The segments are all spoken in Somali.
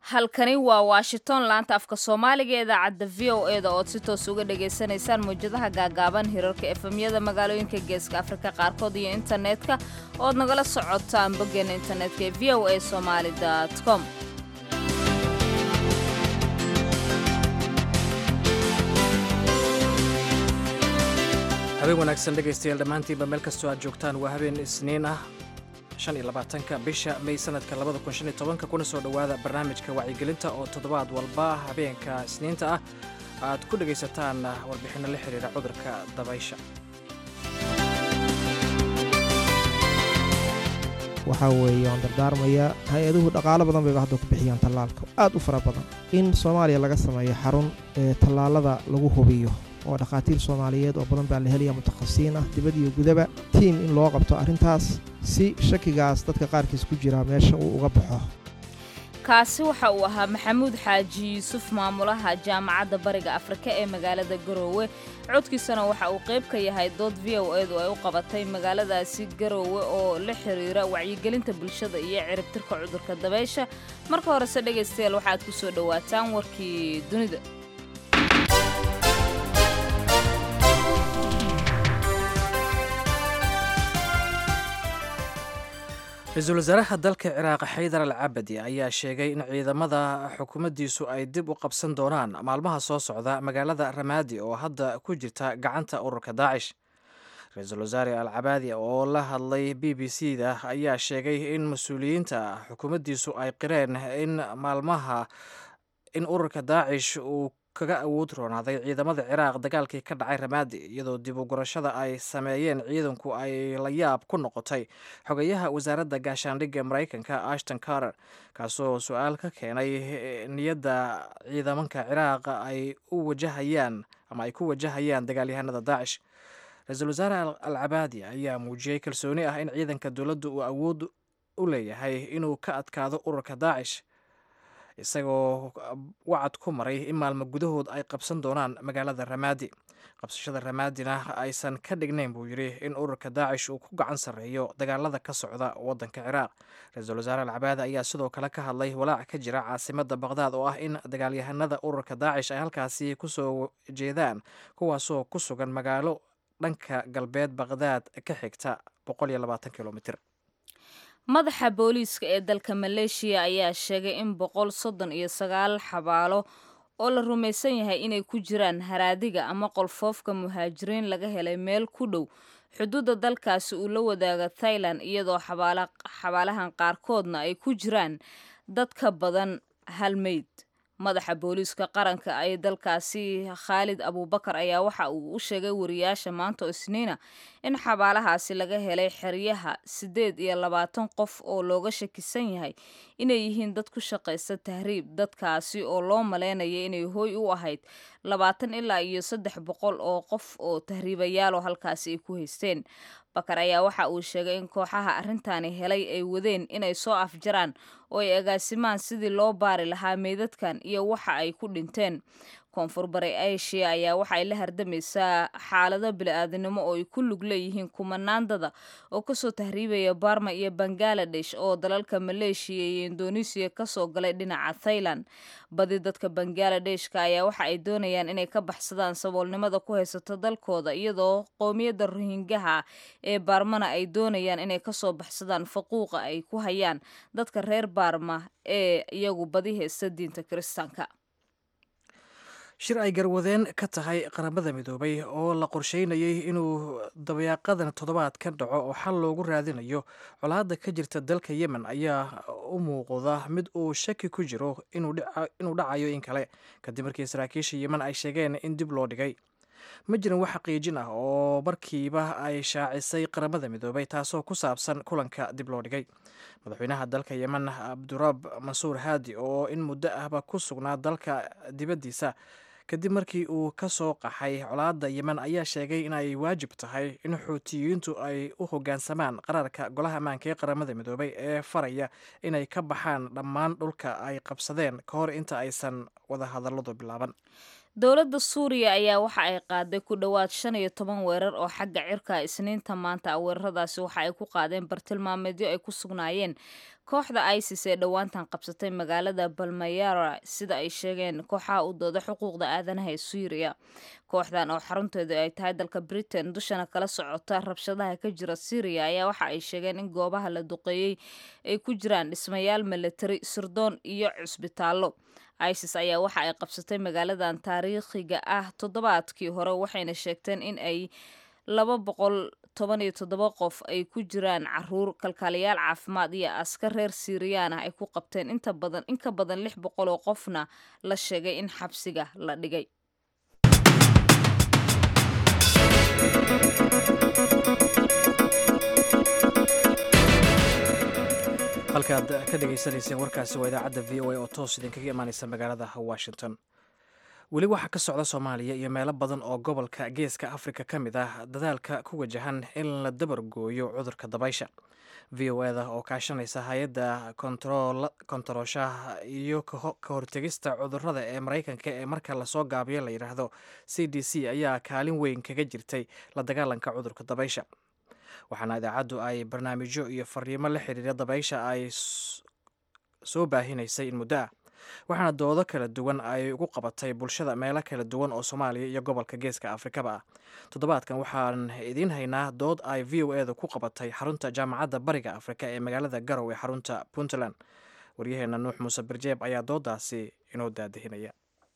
halkani waa washington laanta afka soomaaliga ee idaacadda v o e da ood si toos uga dhagaysanaysaan mawjadaha gaagaaban hirarka efemyada magaalooyinka geeska afrika qaarkood iyo internetka ood nagala socotaan boggeena internetka ee v o a somaali com habeen wanaagsan dhegaystayaal dhammaantiinba meel kastoo aad joogtaan waa habeen isniin ah shan iyo labaatanka bisha may sanadka labada kun shan iyo tobanka kuna soo dhowaada barnaamijka wacyigelinta oo toddobaad walba habeenka isniinta ah aad ku dhegaysataan warbixinno la xiriira cudurka dabaysha waxaa weeye waan dardaarmayaa hay-aduhu dhaqaalo badan bayba hadda ku bixiyaan tallaalka aad u fara badan in soomaaliya laga sameeyo xarun ee tallaalada lagu hubiyo oo dhakhaatiir soomaaliyeed oo badan baa la helaya mutakhasisiin ah dibad iyo gudaba tiim in loo qabto arrintaas si shakigaas dadka qaarkiis ku jira meesha uu uga baxo kaasi waxa uu ahaa maxamuud xaaji yuusuf maamulaha jaamacadda bariga afrika ee magaalada garoowe codkiisana waxa uu qayb ka yahay dood v o edu ay u qabatay magaaladaasi garoowe oo la xiriira wacyigelinta bulshada iyo ciribtirka cudurka dabaysha marka horese dhegaystayaal waxaad ku soo dhowaataan warkii dunida ra-iisul wasaaraha dalka ciraaq xaydar al cabadi ayaa sheegay in ciidamada xukuumaddiisu ay dib u qabsan doonaan maalmaha soo socda magaalada ramaadi oo hadda ku jirta gacanta ururka daacish ra-iisul wasaare al cabaadi oo la hadlay b b c da ayaa sheegay in mas-uuliyiinta xukuumaddiisu ay qireen in maalmaha in ururka daacish uu kaga awood roonaaday ciidamada ciraaq dagaalkii ka dhacay ramaadi iyadoo dib u gurashada ay sameeyeen ciidanku ay la yaab ku noqotay xogayaha wasaaradda gaashaandhigga maraykanka ashton carter kaasoo su-aal ka keenay niyadda ciidamanka ciraaq ay u wajahayaan ama ay ku wajahayaan dagaalyahanada daacish ra-iisul wasaare al cabaadi ayaa muujiyey kalsooni ah in ciidanka dowladda uu awood u leeyahay inuu ka adkaado ururka daacish isagoo wacad ku maray in maalmo gudahood ay qabsan doonaan magaalada ramaadi qabsashada ramaadina aysan ka dhignayn buu yidhi in ururka daacish uu ku gacan sarreeyo dagaalada ka socda waddanka ciraaq ra-iisul wasaare alcabaadi ayaa sidoo kale ka hadlay walaac ka jira caasimadda baqhdaad oo ah in dagaalyahanada ururka daacish ay halkaasi kusoo jeedaan kuwaasoo ku sugan magaalo dhanka galbeed baqhdaad ka xigta kilomitr madaxa booliiska ee dalka maleeshiya ayaa sheegay in boqol soddon iyo sagaal xabaalo oo la rumaysan yahay inay ku jiraan haraadiga ama qolfoofka muhaajiriin laga helay meel ku dhow xuduudda dalkaasi uu la wadaaga thailand iyadoo xabaalahan qaarkoodna ay ku jiraan dad ka badan hal meyd madaxa booliiska qaranka ee dalkaasi khaalid abuubakar ayaa waxa uu u sheegay wariyaasha maanta oo isniina in xabaalahaasi laga helay xeryaha siddeed iyo labaatan qof oo looga shakisan yahay inay yihiin dad ku shaqaysta tahriib dadkaasi oo loo malaynaya inay hooy u ahayd labaatan ilaa iyo saddex boqol oo qof oo tahriibayaaloo halkaasi ay ku haysteen bakar ayaa waxa uu sheegay in kooxaha arrintaani helay ay wadeen inay soo afjaraan oo ay agaasimaan sidii loo baari lahaa meydadkan iyo waxa ay ku dhinteen koonfur bari asia ayaa waxa ay la hardamaysaa xaalado bili-aadinimo oo ay ku lug leeyihiin kumanaandada oo kasoo tahriibaya barma iyo bangaladesh oo dalalka maleeshiya iyo indonesiya kasoo galay dhinaca thailand badi dadka bangaaladeshka ayaa waxa ay doonayaan inay ka baxsadaan saboolnimada ku haysato dalkooda iyadoo qowmiyadda rohingaha ee baarmana ay doonayaan inay kasoo baxsadaan faquuqa ay ku hayaan dadka reer baarma ee iyagu badi haysta diinta kiristaanka shir ay garwadeen ka tahay qaramada midoobay oo la qorsheynayay inuu dabayaaqadan toddobaadkan dhaco oo xal loogu raadinayo colaadda ka jirta dalka yemen ayaa u muuqda mid uu shaki ku jiro inuu dhacayo in kale kadib markii saraakiisha yemen ay sheegeen in dib loo dhigay ma jiran wax xaqiijin ah oo markiiba ay shaacisay qaramada midoobay taasoo ku saabsan kulanka dib loo dhigay madaxweynaha dalka yemen cabdurab mansuur haadi oo in muddo ahba ku sugnaa dalka dibaddiisa kadib markii uu ka soo qaxay colaadda yemen ayaa sheegay in ay waajib tahay in xuutiyiintu ay u hoggaansamaan qaraarka golaha ammaanka ee qaramada midoobay ee faraya inay ka baxaan dhammaan dhulka ay qabsadeen ka hor inta aysan wada hadalladu bilaaban dowladda suuriya ayaa waxa ay qaaday ku dhowaad shan iyo toban weerar oo xagga cirka isniinta maanta ah weeraradaasi waxa ay ku qaadeen bartilmaameedyo ay ku sugnaayeen kooxda isis ee dhowaantan qabsatay magaalada balmayara sida ay sheegeen kooxaha u dooda xuquuqda aadanaha ee suuriya kooxdan oo xarunteedu ay tahay dalka britain dushana kala socota rabshadaha ka jira syriya ayaa waxa ay sheegeen in goobaha la duqeeyey ay ku jiraan dhismayaal milatari sirdoon iyo cusbitaallo isis ayaa waxa ay qabsatay magaaladan taariikhiga ah toddobaadkii hore waxayna sheegteen in ay laba boqol toban iyo toddoba qof ay ku jiraan caruur kalkaaliyaal caafimaad iyo askar reer siiriyaan ah ay ku qabteen inta badan in ka badan lix boqol oo qofna la sheegay in xabsiga la dhigay halkaad ka dhagaysanayseen warkaasi waa idaacadda v o a oo toos idinkaga imaaneysa magaalada washington weli waxaa ka socda soomaaliya iyo meelo badan oo gobolka geeska afrika ka mid ah dadaalka ku wajahan in la dabargooyo cudurka dabaysha v o eda oo kaashanaysa hay-adda kontarooshaha iyo ka hortegista cudurada ee maraykanka ee marka lasoo gaabiyo la yidhaahdo c d c ayaa kaalin weyn kaga jirtay la dagaalanka cudurka dabaysha waxaana idaacaddu ay barnaamijyo iyo fariimo la xiriira dabaysha ay soo baahinaysay in muddo ah waxaana doodo kala duwan ay ugu qabatay bulshada meelo kala duwan oo soomaaliya iyo gobolka geeska afrikaba ah toddobaadkan waxaan idiin haynaa dood ay v o edu ku qabatay xarunta jaamacadda bariga afrika ee magaalada garow ee xarunta puntland waryaheena nuux muuse birjeeb ayaa doodaasi inoo daadihinaya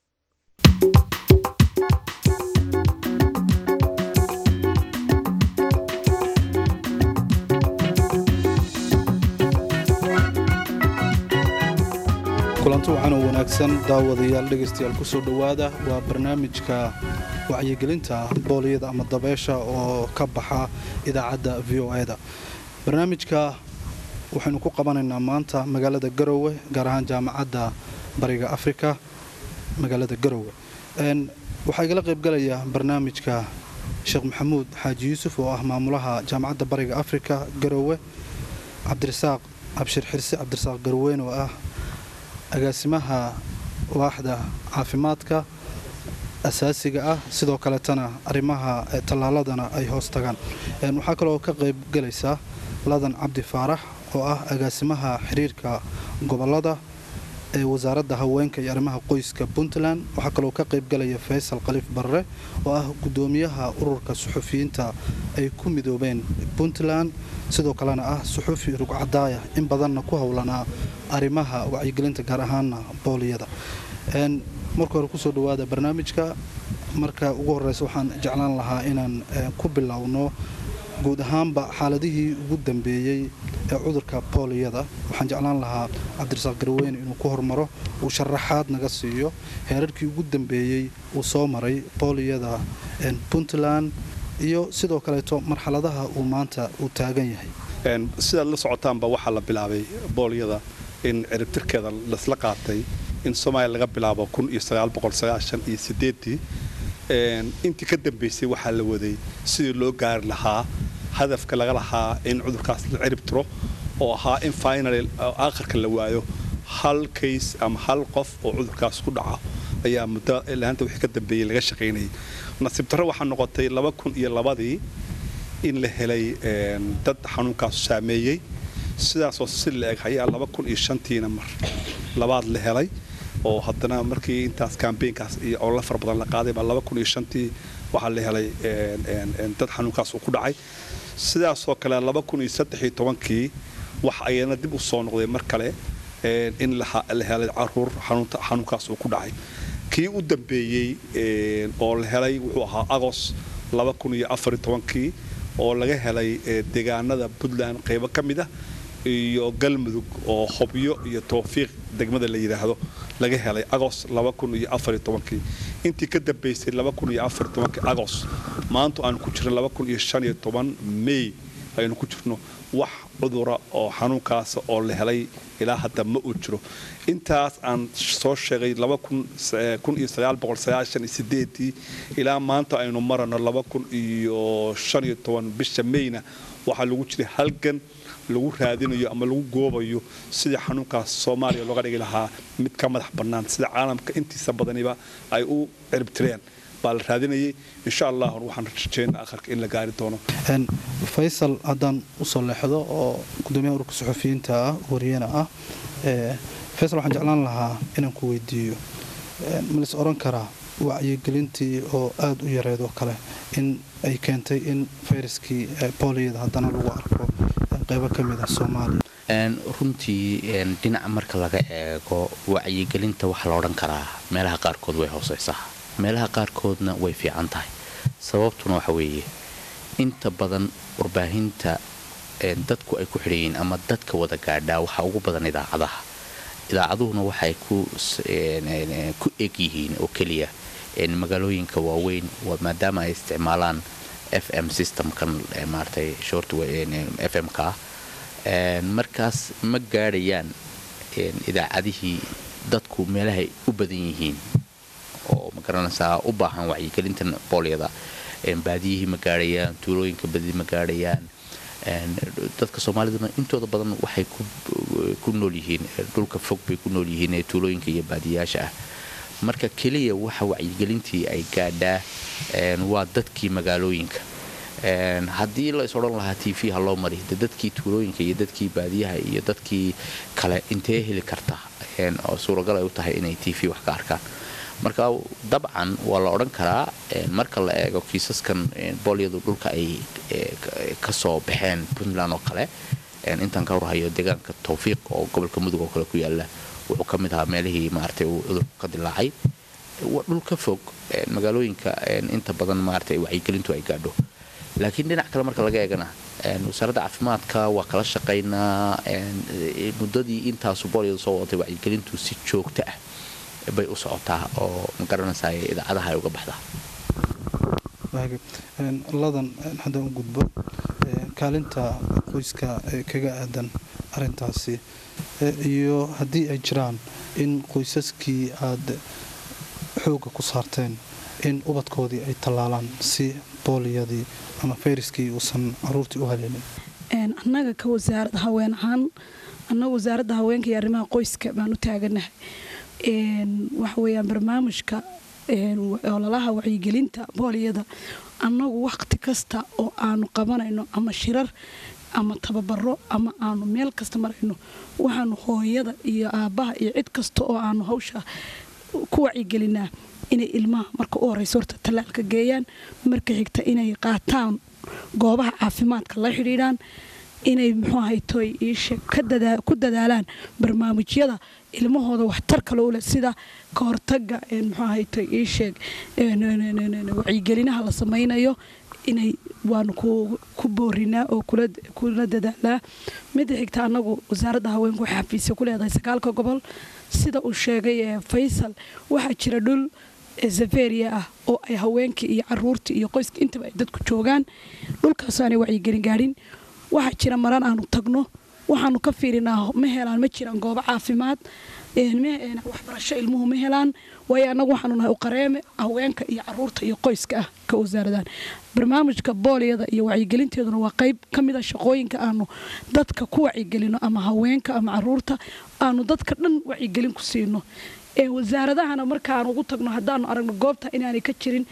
kulanti waxaan oo wanaagsan daawadayaal dhegaystayaal ku soo dhowaada waa barnaamijka wacyigelinta booliyada ama dabeesha oo ka baxa idaacadda v o e da barnaamijka waxaynu ku qabanaynaa maanta magaalada garowe gaar ahaan jaamacadda bariga afrika magaalada garowe waxaa igala qaybgalaya barnaamijka sheekh maxamuud xaaji yuusuf oo ah maamulaha jaamacadda bariga afrika garowe cabdirasaaq abshir xirse cabdirasaaq garweyn oo ah agaasimaha waaxda caafimaadka asaasiga ah sidoo kaleetana arrimaha tallaaladana ay hoos tagaan waxaa kaloo ka qayb galaysaa ladan cabdi faarax oo ah agaasimaha xiriirka gobolada ee wasaaradda haweenka iyo arrimaha qoyska puntland waxaa kaloo ka qayb galaya faysal khaliif barre oo ah guddoomiyaha ururka suxufiyiinta ay ku midoobeen puntland sidoo kalena ah suxufi rugcadaaya in badanna ku howlanaa arrimaha wacyigelinta gaar ahaana booliyada marka hore kusoo dhawaada barnaamijka marka ugu horeysa waxaan jeclaan lahaa inaan ku bilowno guud ahaanba xaaladihii ugu dambeeyey ee cudurka booliyada waxaan jeclaan lahaa cabdirasaaq garweyne inuu ku hormaro uu sharaxaad naga siiyo heerarkii ugu dambeeyey uu soo maray booliyada puntland iyo sidoo kaleeto marxaladaha uu maanta uu taagan yahay sidaad la socotaanba waxaa la bilaabay boolyada in ciribtirkeeda lasla qaatay in soomaaliya laga bilaabo iyo intii ka dambaysay waxaa la waday sidii loo gaari lahaa hadafka laga lahaa in cudurkaas la cirib tiro oo ahaa in final aakhirka la waayo hal kays ama hal qof oo cudurkaas ku dhaca ayaa muddo laanta wixii ka dambeeyey laga shaqaynayay nasiib darro waxaa noqotay laba kun iyo labadii in la helay dad xanuunkaasu saameeyey sidaasoo si la eg ayaa laba kun iyo shantiina mar labaad la helay oo haddana markii intaas kambeynkaas iyo olala fara badan la qaaday baa laba kun iyo shantii waxaa la helay dad xanuunkaas uu ku dhacay sidaasoo kale laba kun iyo saddex iyo tobankii wax ayana dib u soo noqday mar kale in la helay caruur xanuunkaas uu ku dhacay kii u dambeeyey oo la helay wuxuu ahaa agos laba kun iyo afar iyo tobankii oo laga helay deegaanada puntland qaybo ka mid ah iyo galmudug oo hobyo iyo towfiiq degmada la yidhaahdo laga helay agos kii intii ka dambaysay agos maanta aanu ku jirna mey aynu ku jirno wax cudura oo xanuunkaas oo la helay ilaa hadda ma uu jiro intaas aan soo sheegay ilaa maanta aynu marano bisha meyna waxaa lagu jiray halgan lagu raadinayo ama lagu goobayo sidii xanuunkaas soomaaliya looga dhigi lahaa mid ka madax bannaan sida caalamka intiisa badaniba ay u ciribtireen baa la raadinayay insha allah waxaan rajeynaa akharka in la gaari doono faysal haddaan usoo leexdo oo gudoomiyaha ururka suxufiyiinta ah wariyana ah faysal waxaan jeclaan lahaa inaan ku weydiiyo malais oran karaa wacyigelintii oo aada u yareed oo kale in ay keentay in fayraskii booliyada haddana lagu arko qaybo ka mid ah soomaaliya runtii dhinaca marka laga eego wacyigelinta waxaa la odhan karaa meelaha qaarkood way hooseysaa meelaha qaarkoodna way fiican tahay sababtuna waxa weeye inta badan warbaahinta dadku ay ku xidhayiin ama dadka wada gaadhaa waxaa ugu badan idaacadaha idaacaduhuna waxay ku eg yihiin oo keliya magaalooyinka waaweyn maadaama ay isticmaalaan f m systemkan maaratay short f m ka markaas ma gaadhayaan idaacadihii dadku meelahay u badan yihiin oo magaranaysaa u baahan wacyigelintan boolyada baadiyihii ma gaadhayaan tuulooyinka badi ma gaadhayaan dadka soomaaliduna intooda badan waxay ku nool yihiin dhulka fog bay ku nool yihiin ee tuulooyinka iyo baadiyayaasha ah marka keliya waxa wacyigelintii ay gaadhaa waa dadkii magaalooyinka haddii la is odhan lahaa t v ha loo mari de dadkii tuulooyinka iyo dadkii baadiyaha iyo dadkii kale intee heli karta oo suuragal ay u tahay inay t v wax ka arkaan marka dabcan waa la odhan karaa marka la eego kiisaskan boolyadu dhulka ay ka soo baxeen puntland oo kale intaan ka warhayo deegaanka tawfiiq oo gobolka mudug oo kale ku yaala wuxuu ka mid ahaa meelihii maaragtay uu cudurku ka dilaacay dhul ka fog magaalooyinka inta badan maaragtay wacyigelintu ay gaadho laakiin dhinac kale marka laga eegana wasaaradda caafimaadka waa kala shaqaynaa muddadii intaasu boolyadu soo wadatay wacyigelintu si joogto ah bay u socotaa oo magaranaysaa idaacadaha ay uga baxdaa ladan haddaan u gudbo kaalinta qoyska kaga aadan arintaasi iyo haddii ay jiraan in qoysaskii aad xooga ku saarteen in ubadkoodii ay tallaalaan si booliyadii ama fayraskii uusan caruurtii u haleelin annaga ka wasaaradda haween ahaan annaga wasaaradda haweenka iyo arrimaha qoyska baan u taaganahay waxa weeyaan barnaamijka ololaha wacyigelinta booliyada annagu wakhti kasta oo aanu qabanayno ama shirar ama tababaro ama aanu meel kasta marayno waxaanu hooyada iyo aabbaha iyo cid kasta oo aanu hawsha ku wacyigelinaa inay ilmaha marka u horeysa horta tallaalka geeyaan marka xigta inay qaataan goobaha caafimaadka la xidhiidhaan inay muxuu ahaytoy iisheeg ku dadaalaan barnaamijyada ilmahooda waxtarka lowleh sida ka hortaga muxuu ahaytoy iisheeg wacyigelinaha la samaynayo inay waanu ku boorinaa oo kula dadaalaa midda xigta annagu wasaaradda haweenku waxay xafiisya ku leedahay sagaalka gobol sida uu sheegay faysal waxaa jira dhul zaferia ah oo ay haweenkii iyo caruurtii iyo qoyska intaba ay dadku joogaan dhulkaas aanay wacyigelin gaadhin waxaa jira maran aanu tagno waxaanu ka fiirinaa ma helaan ma jiraan goobo caafimaad waxbarasho ilmuhu ma helaan waayo annagu waxaanu nahay uqareeme haweenka iyo caruurta iyo qoyska ah ka wasaaradaan barnaamijka booliyada iyo wacyigelinteeduna waa qayb ka mid a shaqooyinka aanu dadka ku wacyigelino ama haweenka ama caruurta aanu dadka dhan wacyigelin ku siino wasaaradahana markaanu ugu tagno haddaanu aragno goobta inaanay ka jirin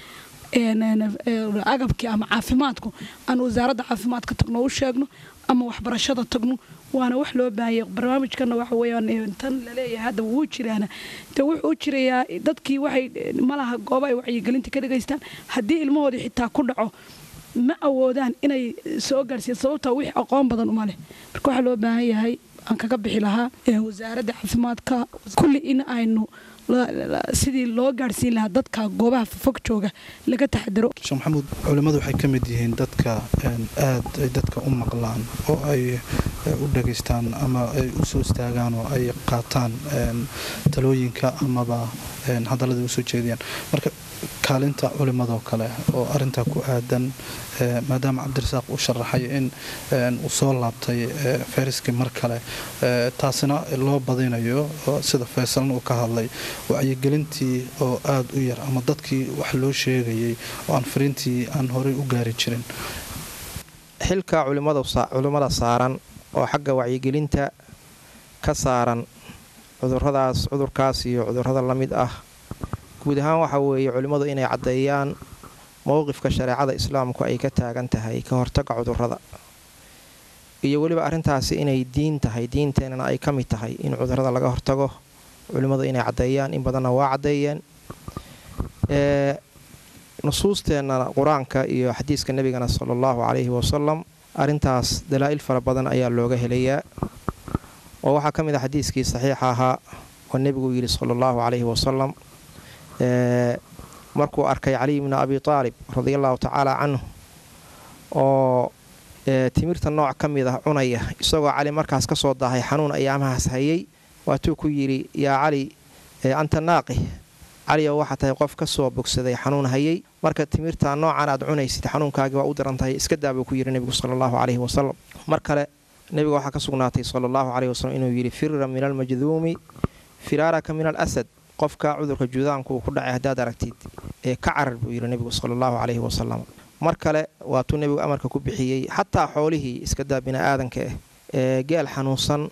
agabkii ama caafimaadku aanu wasaaradda caafimaadka tagno u sheegno ama waxbarashada tagno waana wax loo baahanya barnaamijkana waxa weyaan tan laleeyahay hadda wuu jiraana de wuxuu u jirayaa dadkii waxay malaha gooba ay wacyigelinta ka dhegaystaan haddii ilmahoodii xitaa ku dhaco ma awoodaan inay soo gaarsiiyaan sababtaa wix aqoon badan uma leh marka waxaa loo baahan yahay aan kaga bixi lahaa wasaaradda caafimaadka kulli in aynu sidii loo gaadhsiin lahaa dadka goobaha fog jooga laga taxadaro sheekh maxamuud culimmadu waxay ka mid yihiin dadka aad ay dadka u maqlaan oo ay u dhageystaan ama ay u soo istaagaan oo ay qaataan talooyinka amaba hadallada usoo jeediyaan marka kaalinta culimmadoo kale oo arintaa ku aadan maadaama cabdirasaaq uu sharaxay in uu soo laabtay fayraskii mar kale taasina loo badinayo sida faysalna uu ka hadlay wacyigelintii oo aada u yar ama dadkii wax loo sheegayay oo aan fariintii aan horey u gaari jirin xilka culimmada saaran oo xagga wacyigelinta ka saaran cuduradaas cudurkaas iyo cudurrada la mid ah guud ahaan waxa weeye culimmadu inay caddeeyaan mowqifka shareecada islaamku ay ka taagan tahay ka hortaga cudurrada iyo weliba arrintaasi inay diin tahay diinteennana ay ka mid tahay in cudurrada laga hortago culimmadu inay caddeeyaan in badanna waa caddeeyeen nusuusteennana qur-aanka iyo xadiiska nebigana sala allahu calayhi wasalam arrintaas dalaa'il fara badan ayaa looga helayaa oo waxaa ka mid ah xadiiskii saxiixa ahaa oo nebigu yidhi sala allahu calayhi wasalam markuu arkay caliy bni abi taalib radiallahu tacaala canhu oo timirta nooc ka mid ah cunaya isagoo cali markaas ka soo daahay xanuun ayaamahaas hayay waatuu ku yidhi yaa cali anta naaqih cali oo waxaa tahay qof ka soo bogsaday xanuun hayay marka timirta noocan aad cunaysid xanuunkaagii waa u daran tahay iska daa buu ku yidhi nebigu sala allahu caleyhi wasalam mar kale nebiga waxaa ka sugnaatay sala allahu caleyhi wasalam inuu yidhi firra min almajduumi firaaraka min al asad qofka cudurka juudaanku uu ku dhacay haddaad aragtid ee ka carar buu yidhi nebigu sala allahu caleyhi wasalam mar kale waatuu nebigu amarka ku bixiyey xataa xoolihii iska daa bini'aadanka ah ee geel xanuunsan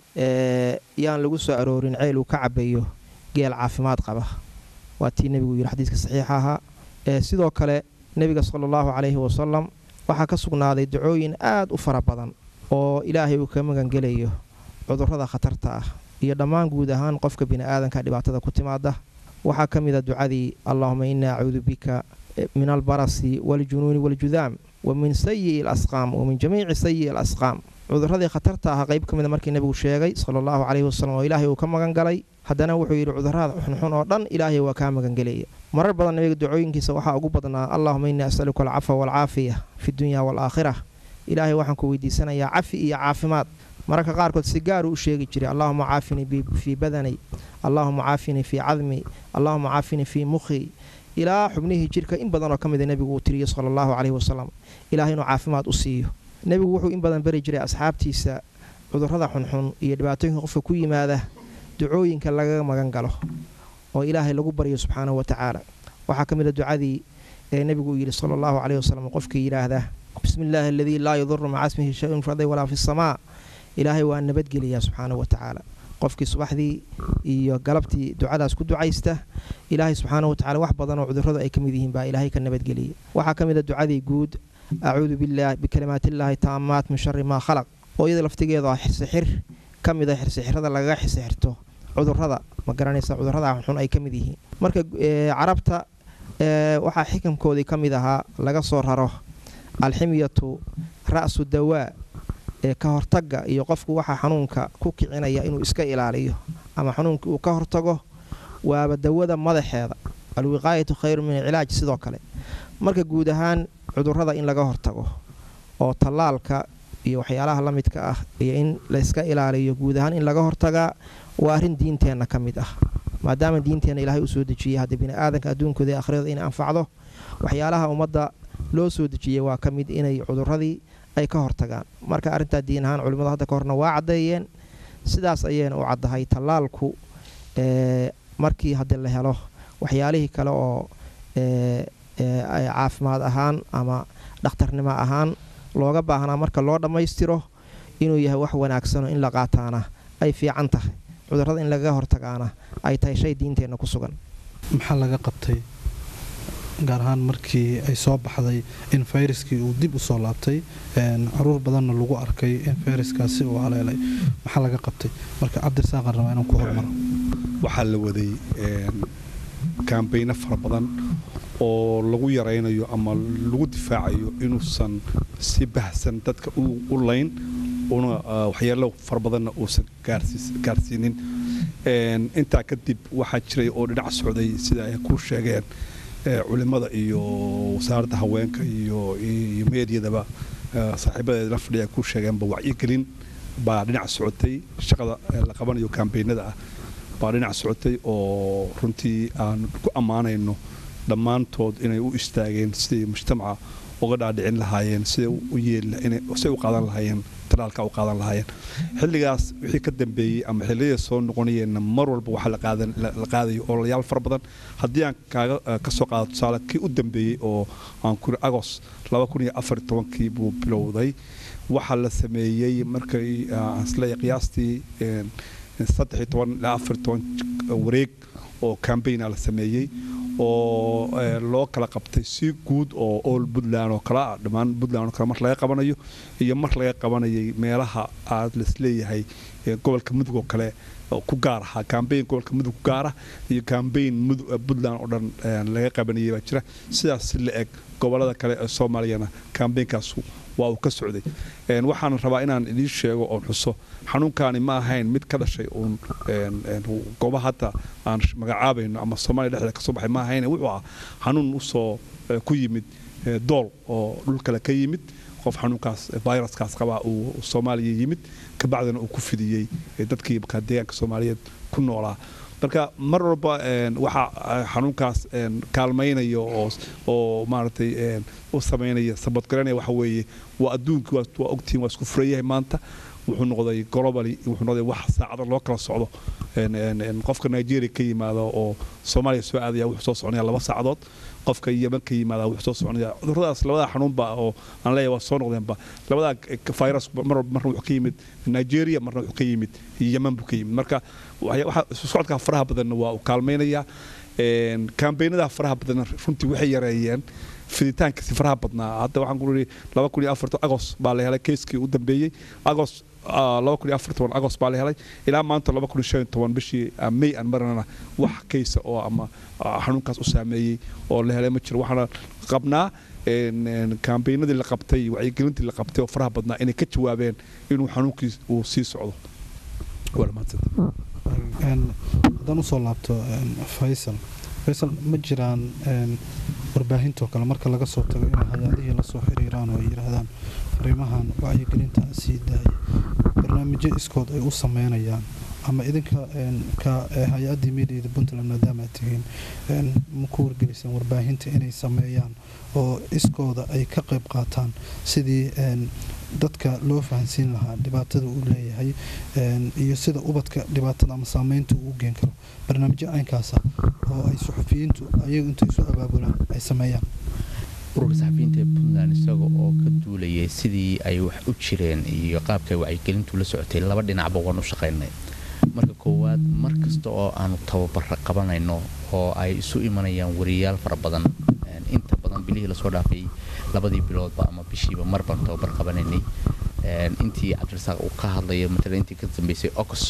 yaan lagu soo aroorin ceel uu ka cabayo geel caafimaad qaba waa tii nebigu yidhi xadiiska saxiixa ahaa sidoo kale nebiga sala allahu caleyhi wasalam waxaa ka sugnaaday dacooyin aad u fara badan oo ilaahay uu ka magangelayo cudurrada khatarta ah iyo dhammaan guud ahaan qofka bini'aadanka dhibaatada ku timaada waxaa ka mid a ducadii allaahuma innaa acuudu bika min albarasi waaljunuuni waaljudaam wa min sayi'i alasqaam wa min jamiici sayi'i alasqaam cudurradii khatarta ah qayb ka mida markii nebigu sheegay sala allahu caleyhi wasalam oo ilaahay uu ka magan galay haddana wuxuu yidhi cudurrada xunxun oo dhan ilaahay waa kaa magangelaya marar badan nebiga ducooyinkiisa waxaa ugu badnaa allaahuma innii asaluka alcafa waalcaafiya fi dunya waalaakhira ilaahay waxaan ku weydiisanayaa cafi iyo caafimaad mararka qaarkood si gaaruu u sheegi jiray allaahuma caafinii fii badani allaahuma caafinii fii cadmi allaahuma caafinii fii mukhi ilaa xubnihii jirka in badanoo ka mida nebigu uu tiriyo sala allahu caleyhi wasalam ilahay inuu caafimaad u siiyo nebigu wuxuu in badan bari jiray asxaabtiisa cudurrada xunxun iyo dhibaatooyinka qofka ku yimaada ducooyinka lagaga magan galo oo ilaahay lagu baryo subxaanahu wa tacaala waxaa ka mid a ducadii ee nebigu uu yidhi sala allahu caleyhi wasalam qofkii yidhaahda bismi illaahi aladii laa yaduru maca ismihi shay-un fi ardi walaa fi samaa ilaahay waa nabadgeliyaa subxaanahu wa tacaala qofkii subaxdii iyo galabtii ducadaas ku ducaysta ilaahay subxaanahu watacala wax badan oo cudurradu ay ka mid yihiin baa ilaahay ka nabadgeliya waxaa ka mid a ducadii guud acuudu billaah bikalimaatillaahi taamaat min shari maa khalaq oo iyada laftigeeda ah xirsixir ka mid a xirsixirada lagaga xisixirto cudurrada ma garanaysa cudurrada xunxun ay ka mid yihiin marka carabta waxaa xikamkoodii ka mid ahaa laga soo raro alximyatu ra'su dawaa ee ka hortagga iyo qofku waxaa xanuunka ku kicinaya inuu iska ilaaliyo ama xanuunka uu ka hortago waaba dawada madaxeeda alwiqaayatu khayru min alcilaaj sidoo kale marka guud ahaan cudurrada in laga hortago oo tallaalka iyo waxyaalaha la midka ah iyo in layska ilaaliyo guud ahaan in laga hortagaa waa arrin diinteenna ka mid ah maadaama diinteenna ilaahay u soo dejiyey haddii bini'aadanka adduunkooda ee akhriyada inay anfacdo waxyaalaha ummadda loo soo dejiyey waa ka mid inay cudurradii ay ka hortagaan marka arrintaa diin ahaan culimmadu hadda ka horna waa caddeeyeen sidaas ayayna u caddahay tallaalku markii haddii la helo waxyaalihii kale oo caafimaad ahaan ama dhakhtarnimo ahaan looga baahnaa marka loo dhammaystiro inuu yahay wax wanaagsanoo in la qaataana ay fiican tahay cudurrada in lagaga hortagaana ay tahay shay diinteenna ku sugan maxaa laga qabtay gaar ahaan markii ay soo baxday in fayraskii uu dib u soo laabtay caruur badanna lagu arkay in fayraskaasi uu haleelay maxaa laga qabtay marka cabdirasaaqan rabaa inaan ku hormaro waxaa la waday kaambayno fara badan oo lagu yaraynayo ama lagu difaacayo inuusan si bahsan dadka u layn una waxyaalo fara badanna uusan gaarsiinin intaa kadib waxaa jiray oo dhinac socday sida ay ku sheegeen culimmada iyo wasaaradda haweenka iyo meediyadaba saaxiibadeedna fadhiya ku sheegeenba wacyigelin baa dhinac socotay shaqada la qabanayo kambaynada ah baa dhinac socotay oo runtii aan ku ammaanayno dhammaantood inay u istaageen siday mujtamaca uga dhaadhicin lahaayeen siday u qaadan lahaayeen talaalka u qaadan lahaayeen xilligaas wixii ka dambeeyey ama xilliyada soo noqonayeenna mar walba waxaa la qaadayo ololayaal fara badan haddii aan kaaga ka soo qaado tusaale kii u dambeeyey oo aan kuri agos kii buu bilowday waxaa la sameeyey markay aan isleeyahay qiyaastii ilaa wareeg oo cambaigna la sameeyey oo loo kala qabtay si guud oo ool puntland oo kale dhammaan puntland oo kale mar laga qabanayo iyo mar laga qabanayay meelaha aad laisleeyahay gobolka mudug oo kale ku gaar ahaa cambaign gobolka mudug ku gaara iyo cambaign puntland oo dhan laga qabanayay baa jira sidaas si la eg gobolada kale ee soomaaliyana cambaynkaas waa uu ka socday waxaan rabaa inaan idiin sheego oon xuso xanuunkaani ma ahayn mid ka dhashay uun gooba hadda aan magacaabayno ama soomaaliya dhexdeeda kasoo baxay ma ahayn wuxuu ahaa xanuun usoo ku yimid dool oo dhul kale ka yimid qof xanuunkaas viruskaas qabaa uu soomaaliya yimid kabacdina uu ku fidiyey dadkii markaa deegaanka soomaaliyeed ku noolaa marka mar walba waxaa xanuunkaas kaalmaynaya oo maaragtay u samaynaya sabadgaranaya waxa weeye waa adduunkii waa ogtihiin waa isku furan yahay maanta wuxuu noqday globally wuxuu noqday wax saacado loo kala socdo qofka nigeria ka yimaado oo soomaaliya soo aadaya wuxuu soo soconaya laba saacadood qofka yeman ka yimaada wuxuu soo soconaya cuduradaas labada xanuunba oo aan leeyahay waa soo noqdeenba labada virus mar marna wuxuu ka yimid nigeria marna wuxuu ka yimid yeman buu ka yimid marka waxa socodka faraha badanna waa uu kaalmaynayaa kambaynada faraha badanna runtii waxay yareeyeen fiditaankiisi faraha badnaa hadda waxaan ku ii laba kun iyo afartan agos baa la helay keiskii u dambeeyey agos laba kun iyo afartan agos baa la helay ilaa maanta laba kun iyo shan iyo toban bishii may aan marinana wax keysa oo ama xanuunkaas u saameeyey oo la helay ma jiro waxaana qabnaa kambaynadii la qabtay wacyigelintii la qabtay oo faraha badnaa inay ka jawaabeen inuu xanuunkii uu sii socdo haddaan usoo laabto faysal faysal ma jiraan warbaahintoo kale marka laga soo tago inay hay-adihii lasoo xiriiraan oo ay yidhaahdaan fariimahan wacyigelinta sii daaya barnaamijyo iskood ay u sameynayaan ama idinka ka hay-addii miidiyada puntland maadaama aad tihiin ma ku wargelisaan warbaahinta inay sameeyaan oo iskooda ay ka qayb qaataan sidii dadka loo fahansiin lahaa dhibaatada uu leeyahay iyo sida ubadka dhibaatada ama saameynta uu geen karo barnaamijyo caynkaasa oo ay suxufiyiintu ayagu intay isu abaabulaan ay sameeyaan ururka saxafiyiinta ee puntland isaga oo ka duulayay sidii ay wax u jireen iyo qaabkay wacyigelintu la socotay laba dhinacba waan u shaqaynay marka koowaad mar kasta oo aanu tababara qabanayno oo ay isu imanayaan wariyaal fara badan inta badan bilihii lasoo dhaafay labadii biloodba ama bishiiba mar baan tababar qabanaynay intii cabdirasaaq uu ka hadlaya matala intii ka dambeysay ocos